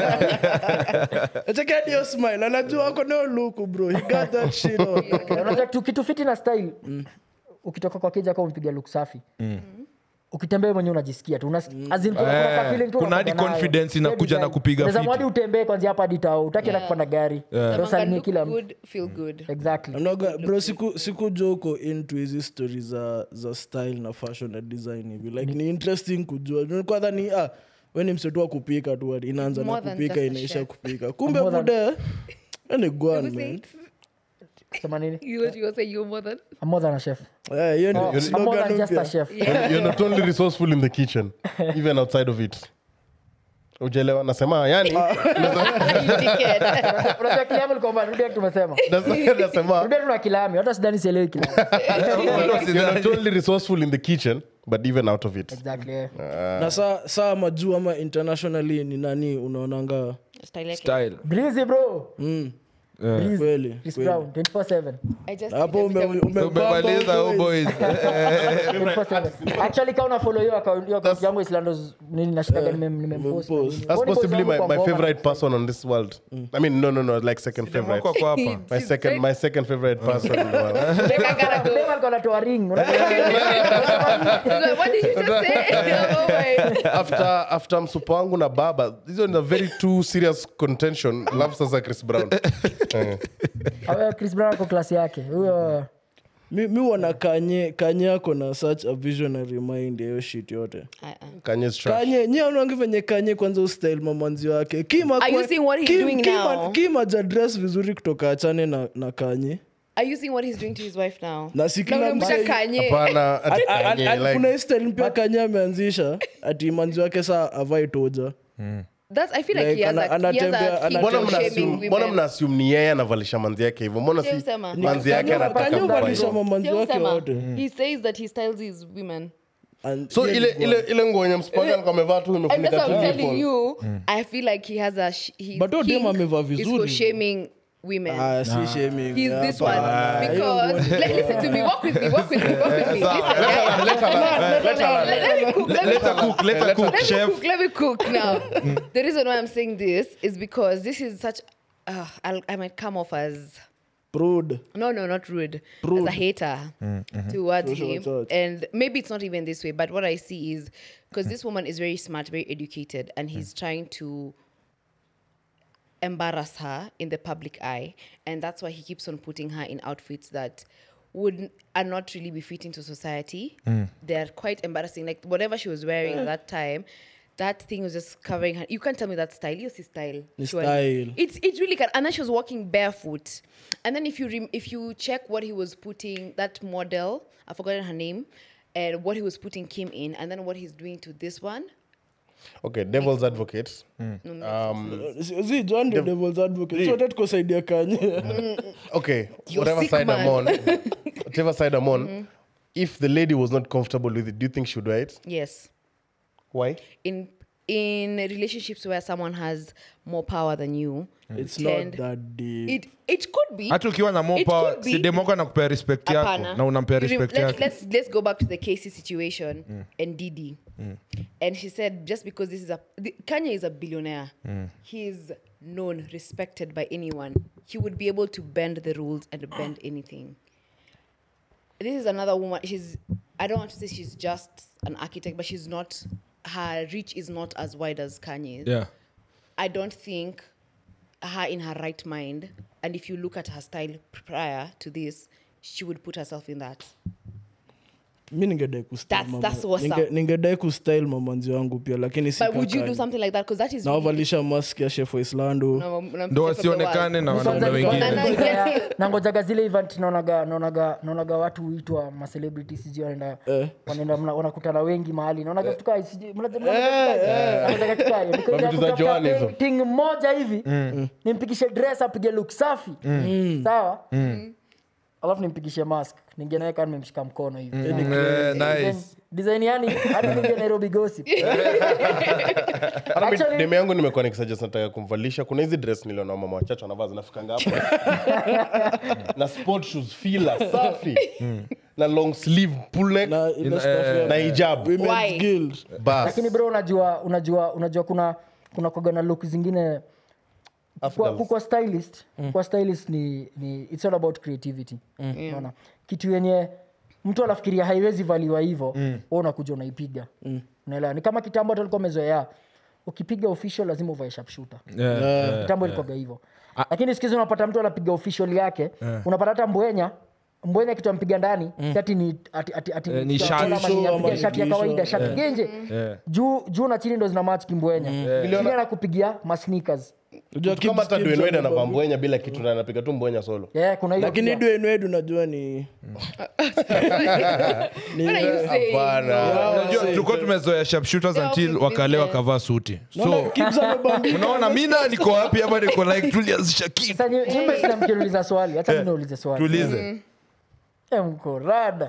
Check out your smile anajua ako nayo look bro he got that shit on. unajua kitu- kitu fiti na style ukitoka kwa keja kama umepiga look safi ukitembea mwenyewe unajisikia tu Unasikia- as in, kuna- kuna Eh, ka feeling tu kuna hadi unakuwa nayo. confidence Hiyo inakuja na design. kupiga Unaweza fiti. mwadi utembee kwanzia hapa hadi tao utaki hata kupanda gari Ndio Samanga usalimie look kila mtu good, feel good. exactly Mnoga, bro siku siku jo uko into hizi story za za style na fashion na design hivi like ni interesting kujua kwanza ni ah we ni msetu wa kupika tu hadi inaanza na More than kupika just a inaisha chef. kupika kumbe More than- bude ni gwan Who man said? sema nini You you say you're more than I'm more than a chef Eh, hiyo ni Oh, I'm more slogan than just a mpya. chef You're not only resourceful in the kitchen, even outside of it. Ujaelewa nasema yani you dickhead. unajua kilami likomba rudia tumesema nasema- nasema rudia tuna kilami hata sidani sielewi kilami you're not only resourceful in the kitchen but even out of it. exactly yeah. na saa saa majuu ama internationally ni nani unaonanga Style yake. style breezy bro mm, Breezy. kweli Chris kweli. Brown 24/7 I just hapo need a ume- bit of- ume- umemaliza bump oh boys 24/7. actually kama unafollow hiyo account hiyo account yangu islandos nini nashindaga nimem- nimempost na umempost. nini. That's Huo ni boys possibly wangu my, kwa my ngoma. favorite person on this world. I mean, no, no, no, like second favorite. Wako kwa hapa My second, my second favorite person in the world. Like, I gotta go. Dem alikuwa anatoa ring unajua? He's like, what did you just say? oh, wait. after after msupa wangu na baba hizo ni a very too serious contention love sasa chris brown Eh. Awe, chris brown ako klasi yake huyo mi mi wana kanye kanye ako na such a visionary mind ya hiyo shit yote Uh-uh. kanye's trash kanye nye unaangi venye kanye kwanza ustail mamanzi wake kima Are you kwa- seeing what he's Kim- doing Kima- now? Kima jadress vizuri kutoka achane na, na kanye Are you seeing what he's doing to his wife now? Na si Na kila unamwita msee- Kanye. hapana ati A- a- Kanye, a- like- kuna hii style mpya kanye ameanzisha ati manzi wake saa avai toja That's, I feel like, Like, he has ana- a, he has anatembea- a key mbona to mna shaming assume- mbona women. mna assume ni yeye anavalisha manzi yake hivyo mbona si Sio usema. manzi yake Kanye- anataka Kanye kuvaa uvalisha hivyo? mamanzi Sio wake usema. wote He says that he styles his women. And so yeye ile ni ile ile nguo yenye msipanga alikuwa amevaa tu And that's imefunika what tu I'm nipple. telling you. I feel like he has a. Sh- he's But huyo dem king amevaa is for vizuri. shaming women. Ah, si shaming. He's this one Hapana. because let, listen to me. Walk with me. Walk with me. Walk with me. Listen, Let her- let her learn, let her learn. let, let me cook. Let me let her cook. cook let her cook Let me chef cook. Let me cook now. the reason why I'm saying this is because this is such. Uh, I'll, I might come off as Prude. no, no, not rude. Rude. As a hater towards Social him. touch. And maybe it's not even this way, but what I see is because this woman is very smart, very educated, and he's trying to embarrass her in the public eye. And that's why he keeps on putting her in outfits that would are not really befitting to society. They're quite embarrassing. Like whatever she was wearing at that time. That thing was just covering her. You can't tell me that style. Yes, it's style. Ni surely. style. It's it really can. And then she was walking barefoot. And then if you rem- if you check what he was putting, that model, I've forgotten her name, and what he was putting came in, and then what he's doing to this one. okay devil's advocate zi john the devil's advocate sote tuko saidia kanye okay You're whatever sick, side i'm man. on whatever side i'm on if the lady was not comfortable with it do you think she would wear it yes why in in relationships where someone has more power than you it's tend- not that deep it it could be hata ukiwa na more It power could be. si demoko anakupea respect yako Hapana. na unampea You rem- respect let, yako let's let's go back to the Casey situation and Didi. And she said just because this is a the, Kanye is a billionaire, he's known, respected by anyone. He would be able to bend the rules and bend anything. This is another woman. She's I don't want to say she's just an architect, but she's not. Her reach is not as wide as Kanye's. yeah. I don't think her in her right mind, and if you look at her style prior to this, she would put herself in that. mi ningedai kustyle That's- mama- that's what's ninge- up. ningedai kustyle mamanzi wangu pia lakini si But would you do kakani. something like that? Because that is really- nawavalisha mask ya chef waislando No, no, ndo tip of the wasionekane world. na wanaume Kwanza wengine Na- na- nilikuwa- nangojaga zile event naonaga naonaga naonaga watu huitwa macelebrity sijui wanaenda wanaenda mna- wanakutana wengi mahali naonaga vitu kaa sijui mna- mna- naonaga vitu kaa hiyo. Niko- Mavitu za kutafuta Joan hizo. ting- ting moja hivi nimpigishe dress apige look safi sawa alafu nimpigishe mask ningenaweka nimemshika mkono hivi Eh, Design- nice. design yani hadi ninge nairobi gossip hata mi- Actually- demu yangu nimekuwa nikisuggest nataka kumvalisha kuna hizi dress niliona mama wachache wanavaa zinafikanga hapa na sport shoes fila safi na long sleeve pull neck na ile Ina- stuff ya na hijab Women's Why? Guild. bas lakini bro unajua unajua unajua kuna kuna kwaga na look zingine kwa, Afghans. kwa stylist kwa stylist ni, ni it's all about creativity unaona kitu yenye mtu anafikiria haiwezi valiwa hivo mm. unakuja unaipiga unaelewa ni kama kitambo hata alikuwa amezoea ukipiga official lazima uvae sharpshooter Yeah, yeah. kitambo ilikuwaga hivyo lakini sikizi unapata mtu anapiga official yake unapata hata mbwenya mbwenya kitu ampiga ndani si ati ni ati, ati, ati Eh, ni kitu shati. ama ni- Show ama apiga ni shati ya t-shirt. kawaida shati genje Yeah. juu juu na chini ndo zina match kimbwenya chini anakupigia masneakers Unajua kama kids- hata kids Dwayne Wade wamebambika. anavaa mbwenya bila kitu na anapiga tu mbwenya solo yeah, kuna hiyo lakini pia. Dwayne Wade unajua ni What are you saying? Hapana. Unajua, tulikuwa tumezoea sharpshooters Yeah, until obvious wakale business. wakavaa suti Naona so kids wamebambika. unaona mina niko wapi hapa niko like tulianzisha kitu Sasa nyi- nyimbo sina mkiuliza swali hata mi niulize swali tulize Eh, mko rada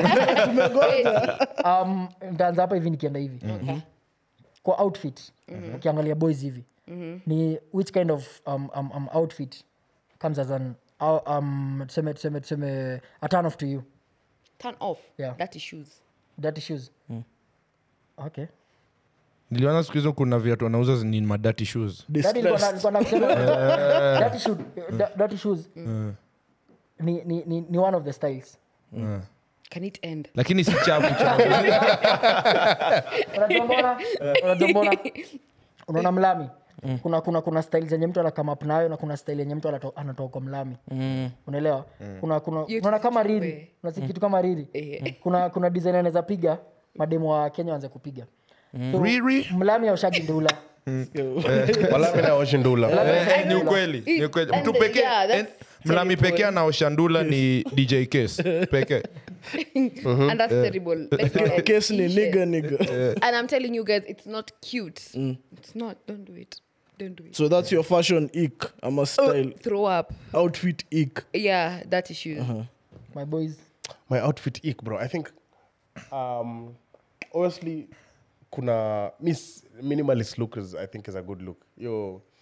um, ntaanza hapa hivi nikienda hivi kwa outfit ukiangalia boys hivi ni which kind of um, um, um, outfit comes as an uh, um, tuseme tuseme tuseme a turn off to you Turn off. Yeah. Dirty shoes. dirty shoes okay niliona siku hizo kuna viatu wanauza ni madati shoes Daddy, nilikuwa na- nilikuwa na kusema, dirty shoe- da- dirty shoes ni, ni, ni, ni one of the styles Can it end? lakini si chafu chafu unajua mbona unajua mbona unaona mlami kuna kuna kuna style zenye mtu anakama up nayo na kuna style yenye mtu anato- anatoka kwa mlami unaelewa kuna kuna You unaona kama just- riri unasi kitu kama riri Eh. kuna kuna design anaweza piga mademu wa kenya waanze kupiga so, Riri? mlami aushaji ndula wala mi naoshi ndula Eh, ni ukweli ni ukweli And mtu the- pekee yeah, that's eh, mlami terrible. pekee anaoshandula ni dj case pekee And that's terrible. Like, uh, Case ni t-shirt. nigga nigga. And I'm telling you guys, it's not cute. It's not. Don't do it. Don't do it. so that's your fashion ick ama style Throw up. outfit ick Yeah, dirty shoes. my boys my outfit ick bro i think um honestly kuna miss minimalist look is, i think is a good look yo uh,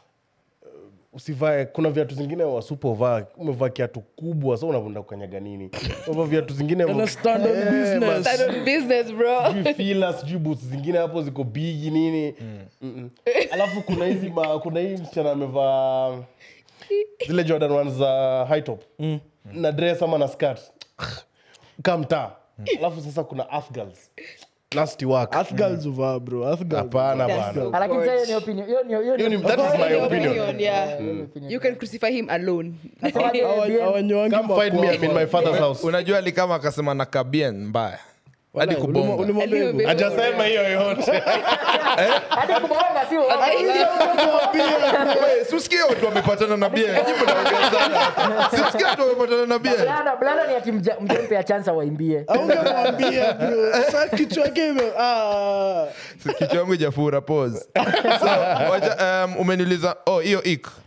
usivae kuna viatu zingine wasupovaa umevaa kiatu kubwa sa unavunda kukanyaga nini umevaa viatu zingine Ana stand on business. Start on business, bro. sijui fila sijui boots zingine hapo ziko bigi nini Mm-mm. alafu kuna hizi ma, kuna hii msichana amevaa zile jordan ones za high top na dress ama na skirt kamtaa alafu sasa kuna afgals nasty work Earth girls uvaa bro Earth girls hapana That's bana Ah, lakini sasa hiyo ni opinion hiyo ni hiyo Hiyo ni ni- that is my opinion yeah. opinion. You can crucify him alone. Nasema aje, Hawa- BN, hawanywangi come find me I'm in my father's house unajua alikama akasema na kabien mbaya hadi Ulima- kubonga ulimwambia hivyo? Alio- ajasema hiyo yote hadi kubonga sio Wewe, si usikie watu wamepatana na bia Nyinyi mnaongea sana Si usikie watu wamepatana na bia blanda blanda ni ati mja- mjempe ya chance waimbie Haungemwambia, bro. Sasa kichwa yake ime- ah. kichwa yangu ijafura pause so wacha, um, umeniuliza oh hiyo ik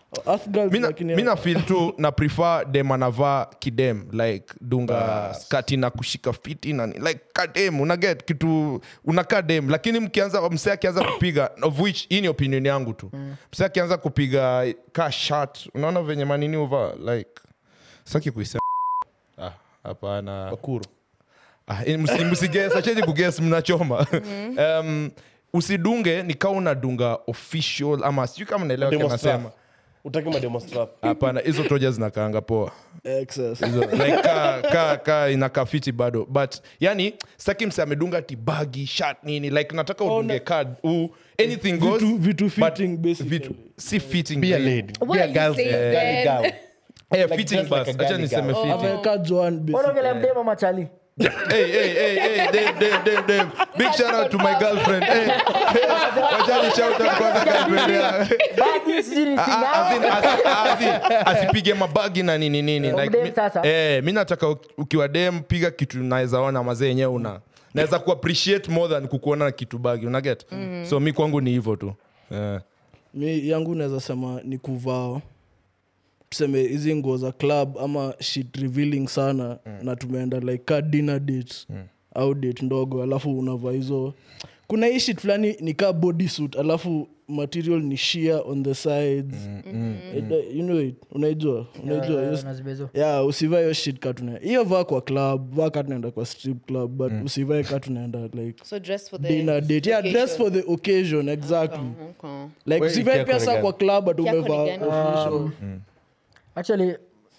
Earth girls mi na- lakini- mi na feel tu na prefer dem anavaa kidem like dunga skati na kushika fiti na ni- like kadem unaget kitu unakaa dem lakini mkianza msee akianza kupiga of which hii ni opinion yangu tu msee akianza kupiga ka shat unaona venye manini uva like saki kuisema ah, hapana Makuru. Ah, eh, msi- msiges acheni kuges mnachoma um, usidunge nikaa unadunga official ama sijui kama naelewa Demonstrate. kanasema Utaki mademonstrate. hapana hizo toja zinakaanga poa Excess. Hizo, like ka, ka, ka inakaa fiti bado but yani saki mse amedunga tibagi shat nini like nataka udunge card u anything goes Vitu- vitu but fitting basically. vitu si fitting Be a eh, lady. What Be a are you girl's saying girly then? girl. eh, Like fitting dress like bus a acha girly niseme girl. fitting Ameweka Joan basically. unaongelea mdema machali hey, hey, hey, hey, Dave, Dave, Dave, Dave. Big shout out to my girlfriend. Hey, hey, wachani shout out kwanza girlfriend yangu. bagi sijui ni Ah, ah, as in, singao as- as in, asipige mabagi na nini nini Kwa like, dem mi, sasa. eh, mi nataka u- ukiwa dem piga kitu naweza ona mazee yenyewe una naweza ku appreciate more than kukuona na kitu bagi unaget so mi kwangu ni hivyo tu eh. mi yangu naweza sema ni kuvaa tuseme hizi nguo za club ama shit revealing sana na tumeenda like ka dinner date au date ndogo alafu unavaa hizo kuna hii shit fulani ni ka body suit alafu material ni sheer on the sides It- you know it unaijua unaijua hiyo nazibezo yeah usivae hiyo shit ka tuna hiyo vaa kwa club vaa ka tunaenda kwa strip club but usivae ka tunaenda like So dress for the dinner date yeah dress occasion. for the occasion exactly Okay. like Wewe usivae ikia pia saa kwenye kwa club but Ikia umevaa kwenye gani? official actually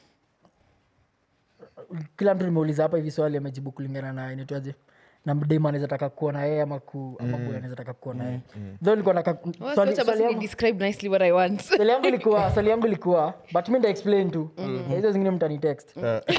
kila mtu nimeuliza hapa hivi swali amejibu kulingana na inaitwaje na mdem anaweza taka kuwa na yeye ama ku ama boy anaweza taka kuwa na yeye though nilikuwa naka Well, swali so swali basi yangu ni describe nicely what I want. swali yangu ilikuwa swali yangu ilikuwa but mi nda explain tu Na hizo zingine mtani text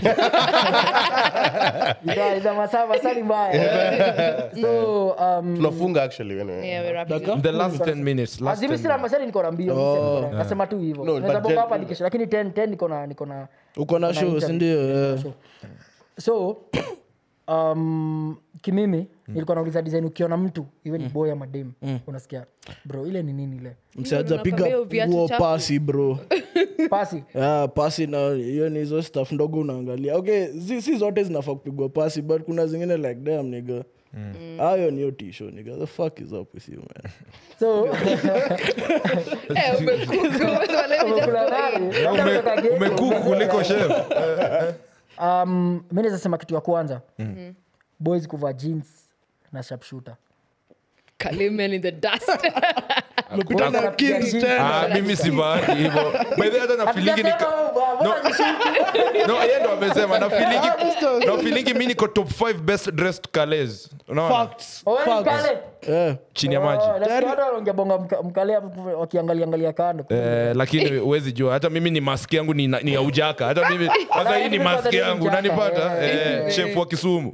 Ita- ita masaa masaa ni mbaya so um, tunafunga actually anyway. Yeah, we're wrapping Daka? up. the last 10 minutes last azimi 10 sina masari niko na mbio mi sasa niko na- nasema tu hivyo No, naweza but bonga gen- hapa hadi kesho lakini 10 10 niko na niko na uko na show interview. sindio yeah. show. so um, kimimi nilikuwa nauliza design ukiona mtu iwe ni boy ama dem unasikia bro ile ni nini ile msiaja Unakwambia piga viatu nguo chafu. pasi bro pasi yeah, pasi na hiyo ni hizo staff ndogo unaangalia okay si, si zote zinafaa kupigwa pasi but kuna zingine like dam niga hayo ni hiyo tisho niga the fuck is up with you man so Eh, umekuku. So let me just kuna go nani? in. Labda Ume- kutoka ghetto. umekuku kuliko chef um, mi naweza sema kitu ya kwanza boys kuvaa jeans na sharpshooter Kaliman in the dust. umepita na Hakuna kings jeans. tena Ah, mimi sivaagi hivyo By the way, hata na feelingi nika- Hatujasema, bwana, No. bwana, nishuku. no yeye ndo amesema na feelingi na feelingi mi niko top 5 best dressed cales unaona facts Oh, wewe ni facts mkale? yeah. chini ya maji Oh, nasikia watu wanaongebonga mka- mkale hapo wakiangalia angalia kando Eh, lakini huwezi jua hata mimi ni maski yangu ni, ni ya ujaka hata mimi sasa hii ni mimi maski kwanza yangu ni ujaka, unanipata eh, eh, chef wa kisumu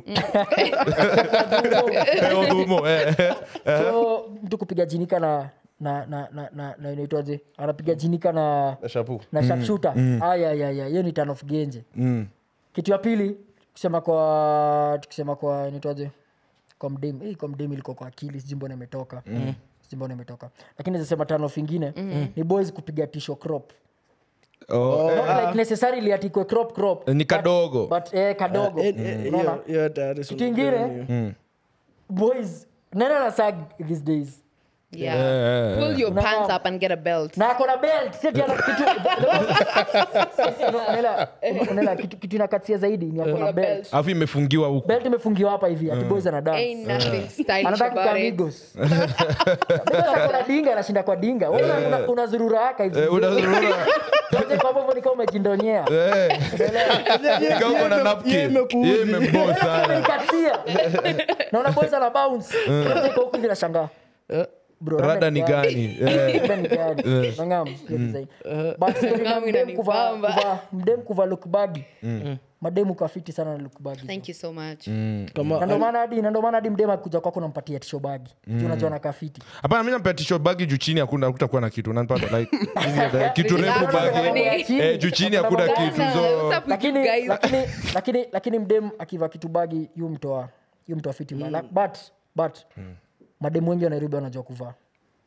Eh, Odhumo, eh. so mtu kupiga jinika na na na na na, na inaitwaje anapiga jinika na Na shampoo. na sharpshooter ayayaya hiyo ni turn of genje kitu ya pili kusema kwa tukisema kwa inaitwaje kwa mdem eh, kwa mdem ilikuwa kwa akili sijui mbona imetoka sijui mbona imetoka lakini zasema turn off ingine ni boys kupiga tisho crop Oh, eh, Not like necessarily ati ikwe crop crop Ni but- kadogo. but eh, kadogo Eh, eh, Unaona? hiyo- hiyo tayari si kitu ingine boys nena na sag these days Yeah. Pull your pants up and get a belt. na akona belt si ati ana kitu Unaelewa? Unaelewa? kitu kitu inakatia zaidi ni akona belt alafu imefungiwa huku belt imefungiwa hapa hivi ati boys ana dance Ain't nothing stylish anataka about kukaa it. Migos. Migos akona dinga anashinda kwa dinga Wewe una- una- unazurura haka hivi Eh, unazurura Yote kwa hivyo ni kama umejindonyea Eh, ikawa uko na napkin. Yeye imekuudhi. Yeye imembo sana Umenikatia. naona boys ana bounce Yote iko huku hivi nashangaa Bro, rada ni gani Eh, Rada ni gani? Nangam, hiyo design. But story na Nangam mdem kuva- inanibamba. kuva- mdem kuva lukbagi mademu kafiti sana na lukbagi Thank you so much. kama na ndo maana hadi na ndo maana hadi mdem akuja kwako nampatia tisho bagi juu unajua na kafiti hapana mi nampea tisho bagi juu chini hakuna hakutakuwa na kitu nanipata like kitu refu bagi eh, juu chini hakuna kitu Bana, so what's up with you lakini guys? lakini lakini lakini mdem akiva kitu bagi yu mtoa yu mtoa fiti mm. but but mademu wengi wa nairobi wanajua kuvaa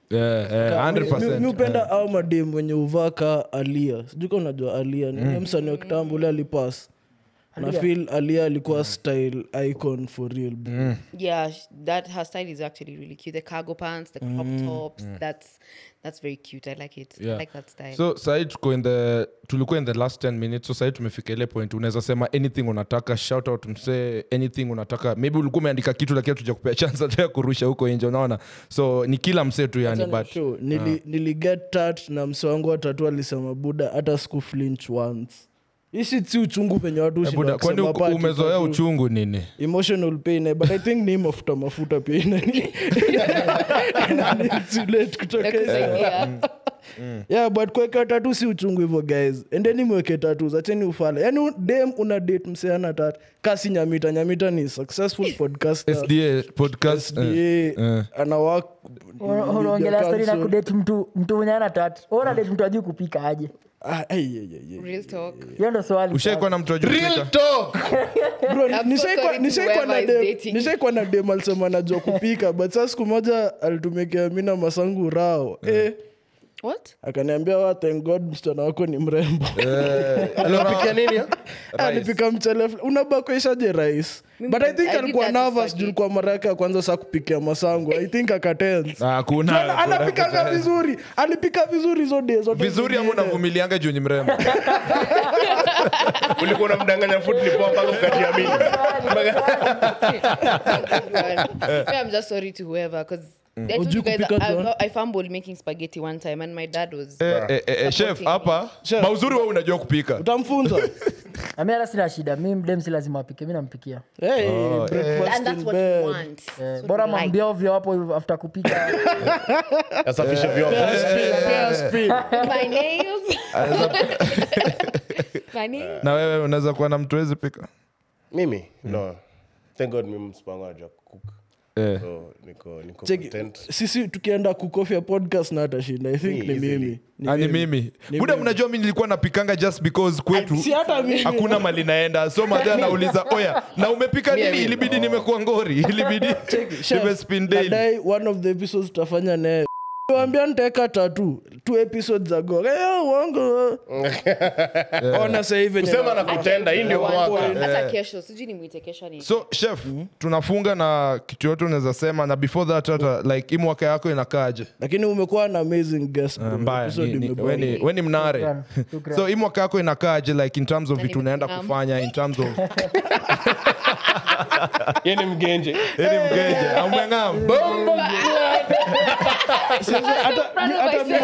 Yeah, yeah, Mi- mi 100%. upenda au madem wenye uvaa ka alia sijui ka unajua alia ni mm. msanii wa kitambo ule alipas na Aaliyah. feel alia alikuwa style icon for real bro. Yeah, sh- that her style is actually really cute. The cargo pants, the crop tops. That's that's very cute. I like it. Yeah. I like that style. so sahii tuko in the tulikuwa in the last 10 minutes so sahii tumefika ile point unaweza sema anything unataka shout out msee anything unataka maybe ulikuwa umeandika kitu lakini tuja kupea chance hata ya kurusha huko nje unaona so ni kila msee tu yani Acha but nishow, nili, niliget tat na mse wangu watatu alisema buda hata siku flinch once ishi si uchungu venye watu Eh, hushinda buda, kwani kusema uko- pati, umezoea tatu. uchungu nini emotional pain eh, but i think ni mafuta mafuta pia inani inaniinsulate kutoka Like this hizo. idea. yeah but kuweka tatu si uchungu hivyo guys endeni mweke tatu acheni ufala yani dem una date mseana tatu kasi nyamita nyamita ni successful podcaster sda podcast SDA, eh, eh. ana work unaongelea stori na council. kudate mtu mtu mwenye ana tatu ona date mtu ajui kupika aje Ah, ai, ai, ai, ai. Real talk. hiyo ndo swali ushaikuwa na mtu ajua Real kupika? talk. Bro, I'm so nishaikuwa- sorry to nishaikuwa na whoever is dem- dating. nishaikuwa na dem alisema anajua kupika but saa siku moja alitumekea mina masangu rao eh, What? akaniambia wa thank god msichana wako ni mrembo Aliwapikia nini ah? alipika mchele fl- unabakuishaje rais Mimi- but i think I did alikuwa that to nervous spaghetti. juu ilikuwa mara yake ya kwanza saa kupikia masangu i think akatense Ah, kuna- Ana- anapikanga vizuri alipika vizuri hizo day zote vizuri ama zingine. unavumilianga juu ni mrembo ulikuwa unamdanganya food ni poa mpaka ukajiamini Yeah, I'm just sorry to whoever because I told Ujui you guys kupika I, John? I fumbled making spaghetti one time and my dad was Eh, eh, eh, eh, chef supporting me. hapa Chef. mauzuri we unajua kupika utamfunza nami hata sina shida mi mdem si lazima apike mi nampikia hey, breakfast and that's in what bed. you want. Eh, That's what bora you like. mambia ovyo hapo after kupika asafishe vyombo Pea speed. My nails. My nails. na wewe unaweza kuwa na mtu wezi pika mimi no thank god mimi msipango anajua cook eh. so niko niko Check, content sisi tukienda kukofia podcast na atashinda i think Me, ni easily. mimi Ni Ah, ni mimi. mimi Ni buda mimi. mnajua mi nilikuwa napikanga just because kwetu si hata mimi hakuna mali naenda so madhe anauliza oya na umepika Mie, nini mie. ilibidi nimekuwa ngori ilibidi Chef, nimespin daily nadai one of the episodes tutafanya naye wambia nitaeka tatu two episodes ago Eh, uongo ona sahivi kusema na kutenda hii ndio mwaka hata kesho sijui nimwite kesho ni so chef tunafunga na kitu yote unaweza sema na before that hata like hii mwaka yako inakaaje lakini umekuwa na amazing guest bro. mbaya Episode ni- ni- imebamba. we ni- we ni mnare Shukran, shukran. so hii mwaka yako inakaaje like in terms of Na vitu unaenda nimekam. kufanya in terms of Yeye ni mgenje ili mgeje amwengam Sasa hata- hata mimi-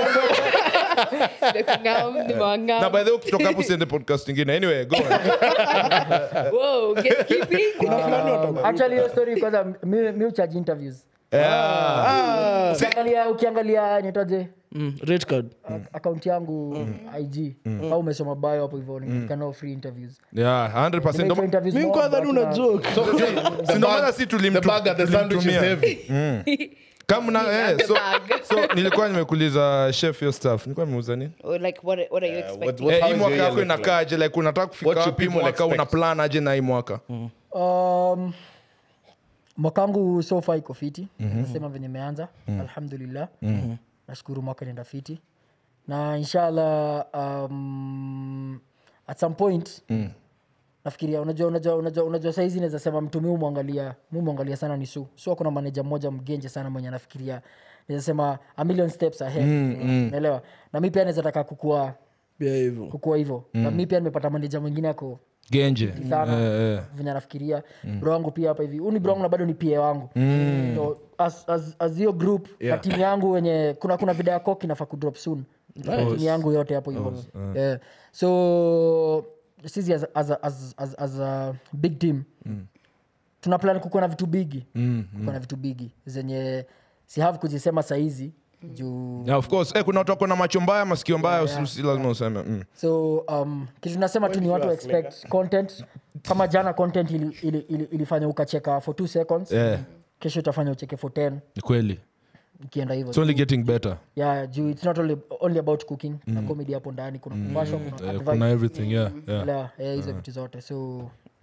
na by the way ukitoka hapo usiende podcast ingine anyway go on. Whoa, gatekeeping. kuna fulani wata- actually hiyo story kwanza mi, mi uchaji interviews Yeah. ukiangalia ukiangalia nitaje Mm, red card akaunti yangu ig au umesoma bio hapo hivyo nikanao free interviews Yeah, 100%. Nimeitwa Ndo- interviews mi mob, kwa dhani but una na- joke si ndo maana si tulimtu- the bag at the sandwich is tulimtumia. heavy Kama na- eh, the so- bag. so nilikuwa nimekuuliza chef yo staff nilikuwa nimeuza nini Or like what? What are you what- expecting? what- Eh, how hii is mwaka your yako year look like? inakaaje like unataka kufika What should wapi people mwaka expect? una plan aje na hii mwaka um, mwakangu sofa iko fiti nasema venye imeanza alhamdulillah nashukuru mwaka nenda fiti na inshallah um, at some point nafikiria unajua unajua unajua, unajua saizi naweza sema mtu mi umwangalia mi umwangalia sana ni su su akuna maneja mmoja mgenje sana mwenye anafikiria naweza sema a million steps ahead naelewa na mi pia naweza taka kukua pia hivyo kukua hivyo na mi pia nimepata maneja mwingine ako genje sana Eh, eh. venye anafikiria bro wangu pia hapa hivi huu ni bro wangu na bado ni pa wangu so, as, as, as hiyo group na timu yangu wenye kuna kuna video yako kinafaa kudrop soon Na timu yangu yote hapo hivyo yeah. so sisi as, as, as, as, as a big team tuna plan kukuwa na vitu bigi kukuwa na vitu bigi zenye si have kuzisema sahizi juu Yeah, of course. Eh, kuna watu wako na macho mbaya masikio mbaya usi- si lazima useme mm. so um, kitu tunasema tu ni watu expect content kama jana content ili, ili, ili, ilifanya ukacheka for two seconds Yeah. kesho utafanya ucheke for 10 ni kweli ikienda hivyo it's only getting better yeah, juu it's not only, only about cooking na comedy hapo ndani kuna kupashwa kuna Eh, advice kuna everything yeah, yeah. la eh, hizo vitu zote so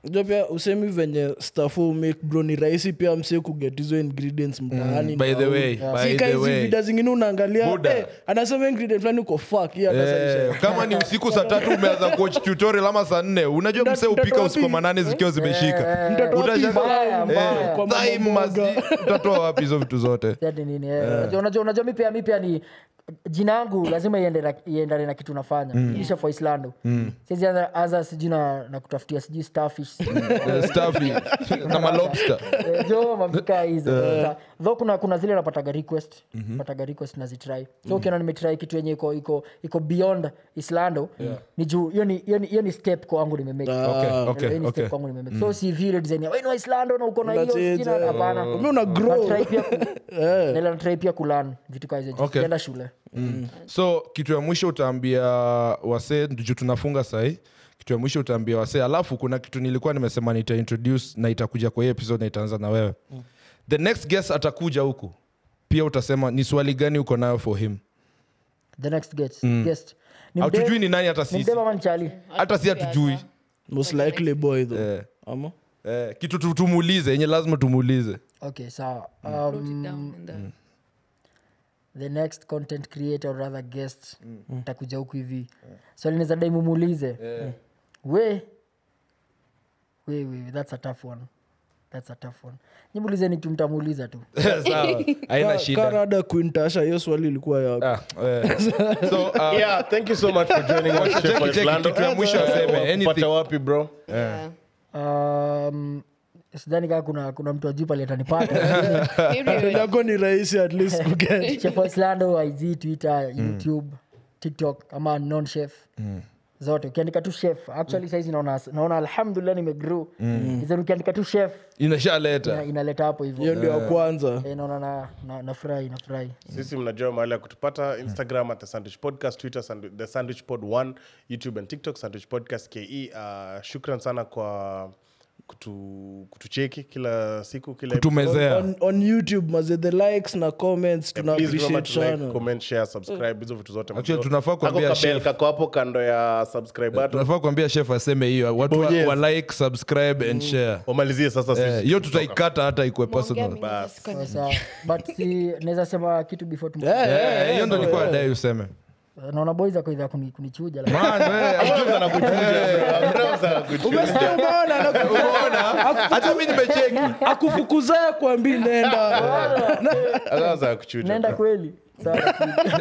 jo pia usemi venye stafu make bro ni rahisi pia msie kuget hizo ingredients mtaani by the na- way, Si by ka the hizi way. vida zingine unaangalia Buda. eh, anasema ingredient fulani uko fuck hii hata Eh, sasa kama ni usiku saa tatu umeanza kuwatch tutorial ama saa nne unajua Mtoto mse upika wapi? usiku wa manane zikiwa zimeshika Mtoto wapi? Utashangaa, Mbaya, eh, mbaya. Kwa mama time mboga. mazi- utatoa wapi hizo vitu zote Ati nini eh. Unajua- unajua unajua mi pia mi pia ni jina yangu lazima iende na- iendane na kitu nafanya mm. for islando siwezi anza- anza sijui na, na kutafutia sijui starfish Eh, stuffy na malobster Eh, jo mavika hizo tho kuna, kuna zile napataga request pataga request nazitry so ukiona nimetry kitu yenye iko iko iko beyond islando ni juu hiyo ni hiyo ni- hiyo ni step kwangu nimemake Okay, Hiyo okay, ni step okay. kwangu nimemake so si vile design ya wewe ni wa islando na uko na hiyo That's it, sijui na- eh. hapana Mimi una grow. Natry pia ku- nila natry pia kulan vitu kaa hizo Okay. kienda shule so kitu ya mwisho utaambia wasee juu tunafunga sahii kitu ya mwisho utaambia wasee alafu kuna kitu nilikuwa nimesema nita introduce na itakuja kwa hii episode na itaanza na wewe the next guest atakuja huku pia utasema ni swali gani uko nayo for him the next guest, guest. Ni hatujui mde- ni nani hata ni sisi mdema ama ni chali hata si hatujui most likely boy though Eh, ama eh, kitu tu- tumuulize yenye lazima tumuulize okay sawa Wrote it um, down in the- the next content creator or rather guest takuja huku hivi swali so, dai mumuulize we we we that's a tough one that's a tough one nyimuulizeni tu mtamuuliza tu sawa haina shida karada quintasha hiyo swali ilikuwa yako Ah, eh. so uh, yeah thank you so much for joining us Cheki, Chef cheki, Islando. kitu ya mwisho aseme, Eh, anything. pata wapi bro Yeah. um, sidhani kaa kuna, kuna mtu ajuu pali atanipata Maybe yako ni rahisi at least kuget chef wa islando ig twitter youtube tiktok ama non chef zote ukiandika tu chef actually saizi naona, naona alhamdulillah nimegrew mm. ukiandika tu chef inashaleta ina- inaleta hapo hiyo hivyo ndio ya kwanza Eh, naona na- na- nafurahi nafurahi sisi mnajua mahali ya kutupata instagram at the sandwich podcast twitter sandu- the sandwich pod 1 youtube and tiktok sandwich podcast ke uh, shukran sana kwa kutu, kutucheki kila siku kila episode. tumezea on, on youtube maze the likes na comments tuna Please remember appreciate to like, sana comment, share, subscribe hizo vitu zote Actually, mnajua. tunafaa Ako kuambia kabel chef. kako hapo kando ya subscribe button tunafaa kuambia chef aseme hiyo watu wa, Bonyeza. wa like subscribe and share wamalizie sasa Eh, sisi hiyo tutaikata hata ikue personal Mongea mingi sikoni. sasa but si naweza sema kitu before tum Eh, hiyo ndo nilikuwa dai useme naona boys ako idha kuni, kunichuja like, Man, eh, Hamza anakuchuja, bro. Hamza anakuchuja. Umeona, anaku- hata mi nimecheki akufukuzaya kuambi nenda Hamza anakuchuja, naenda bro. kweli Sawa.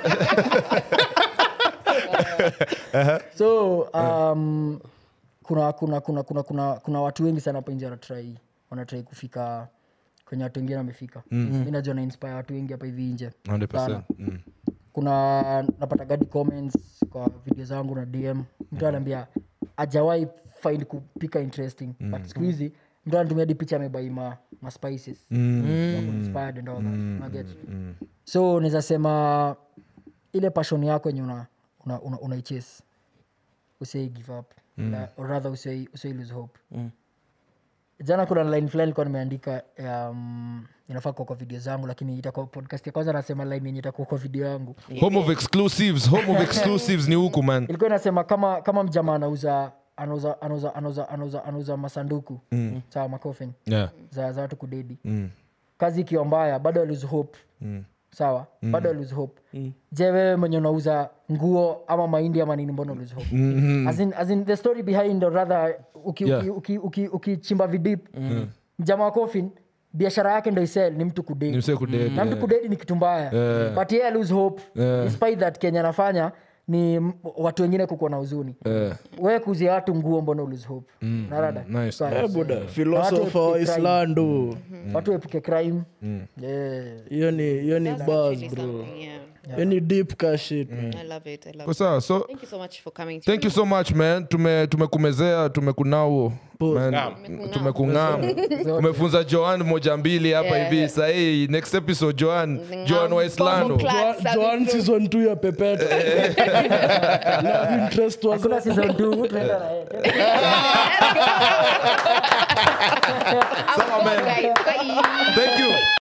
so um, kuna kuna kuna kuna kuna kuna watu wengi sana hapa nje wanatrai wanatrai kufika kwenye watu wengine wamefika mm. mi najua na inspire watu wengi hapa hivi nje 100%. Sana. Mm. kuna napata gadi comments kwa video zangu na dm mtu anaambia ajawai find kupika interesting but siku hizi mtu anatumia di picha amebai ma, ma spices Wako inspired and all that. Unaget? so naweza sema ile passion yako yenye una, una, una, unaichase usiai give up Na- or rather usiai usiai lose hope jana kuna line fulani ilikuwa nimeandika um, inafaa kuwa kwa video zangu lakini itakuwa podcast ya kwanza nasema line yenye itakuwa kwa video yangu home of exclusives home of exclusives ni huku man ilikuwa inasema kama kama mjamaa anauza anauza anauza anauza anauza anauza masanduku mm. sawa makofin yeah. za, za watu kudedi mm. kazi ikiwa mbaya bado alose hope mm. sawa mm. bado alose hope mm. je wewe mwenye unauza nguo ama mahindi ama nini mbona lose hope mm-hmm. as, in, as in the story behind or rather ukichimba Yeah. uki, uki, uki, ukichimba vidip mm. mjamaa wa coffin biashara yake ndo isel ni mtu kudedi Ni msee kudedi, na mtu kudedi ni kitu mbaya Yeah. but yeye lose hope Yeah. despite that kenya anafanya ni m- watu wengine kukuwa na huzuni Eh, wewe kuzia watu nguo mbona lose hope narada nice, Sawa. Eh, buda Na watu philosopher wa epuke crime. islando watu epuke crime Yeah. hiyo ni hiyo ni That's bars actually bro something, yeah. hiyo ni deep ka shit man. I love it. I love Kwa it. sawa so Thank you so much for coming. to thank you so much man tume tumekumezea tumekunao Man, tumekungam umefunza joan moja mbili hapa Yeah. hivi sahii next episode joan Ngam. joan wa islando Bombo clap, Jo- sabi joan tu. season 2 ya pepeta love interest was hakuna season two, tunaenda na yeye. I'm on, guys. Bye. thank you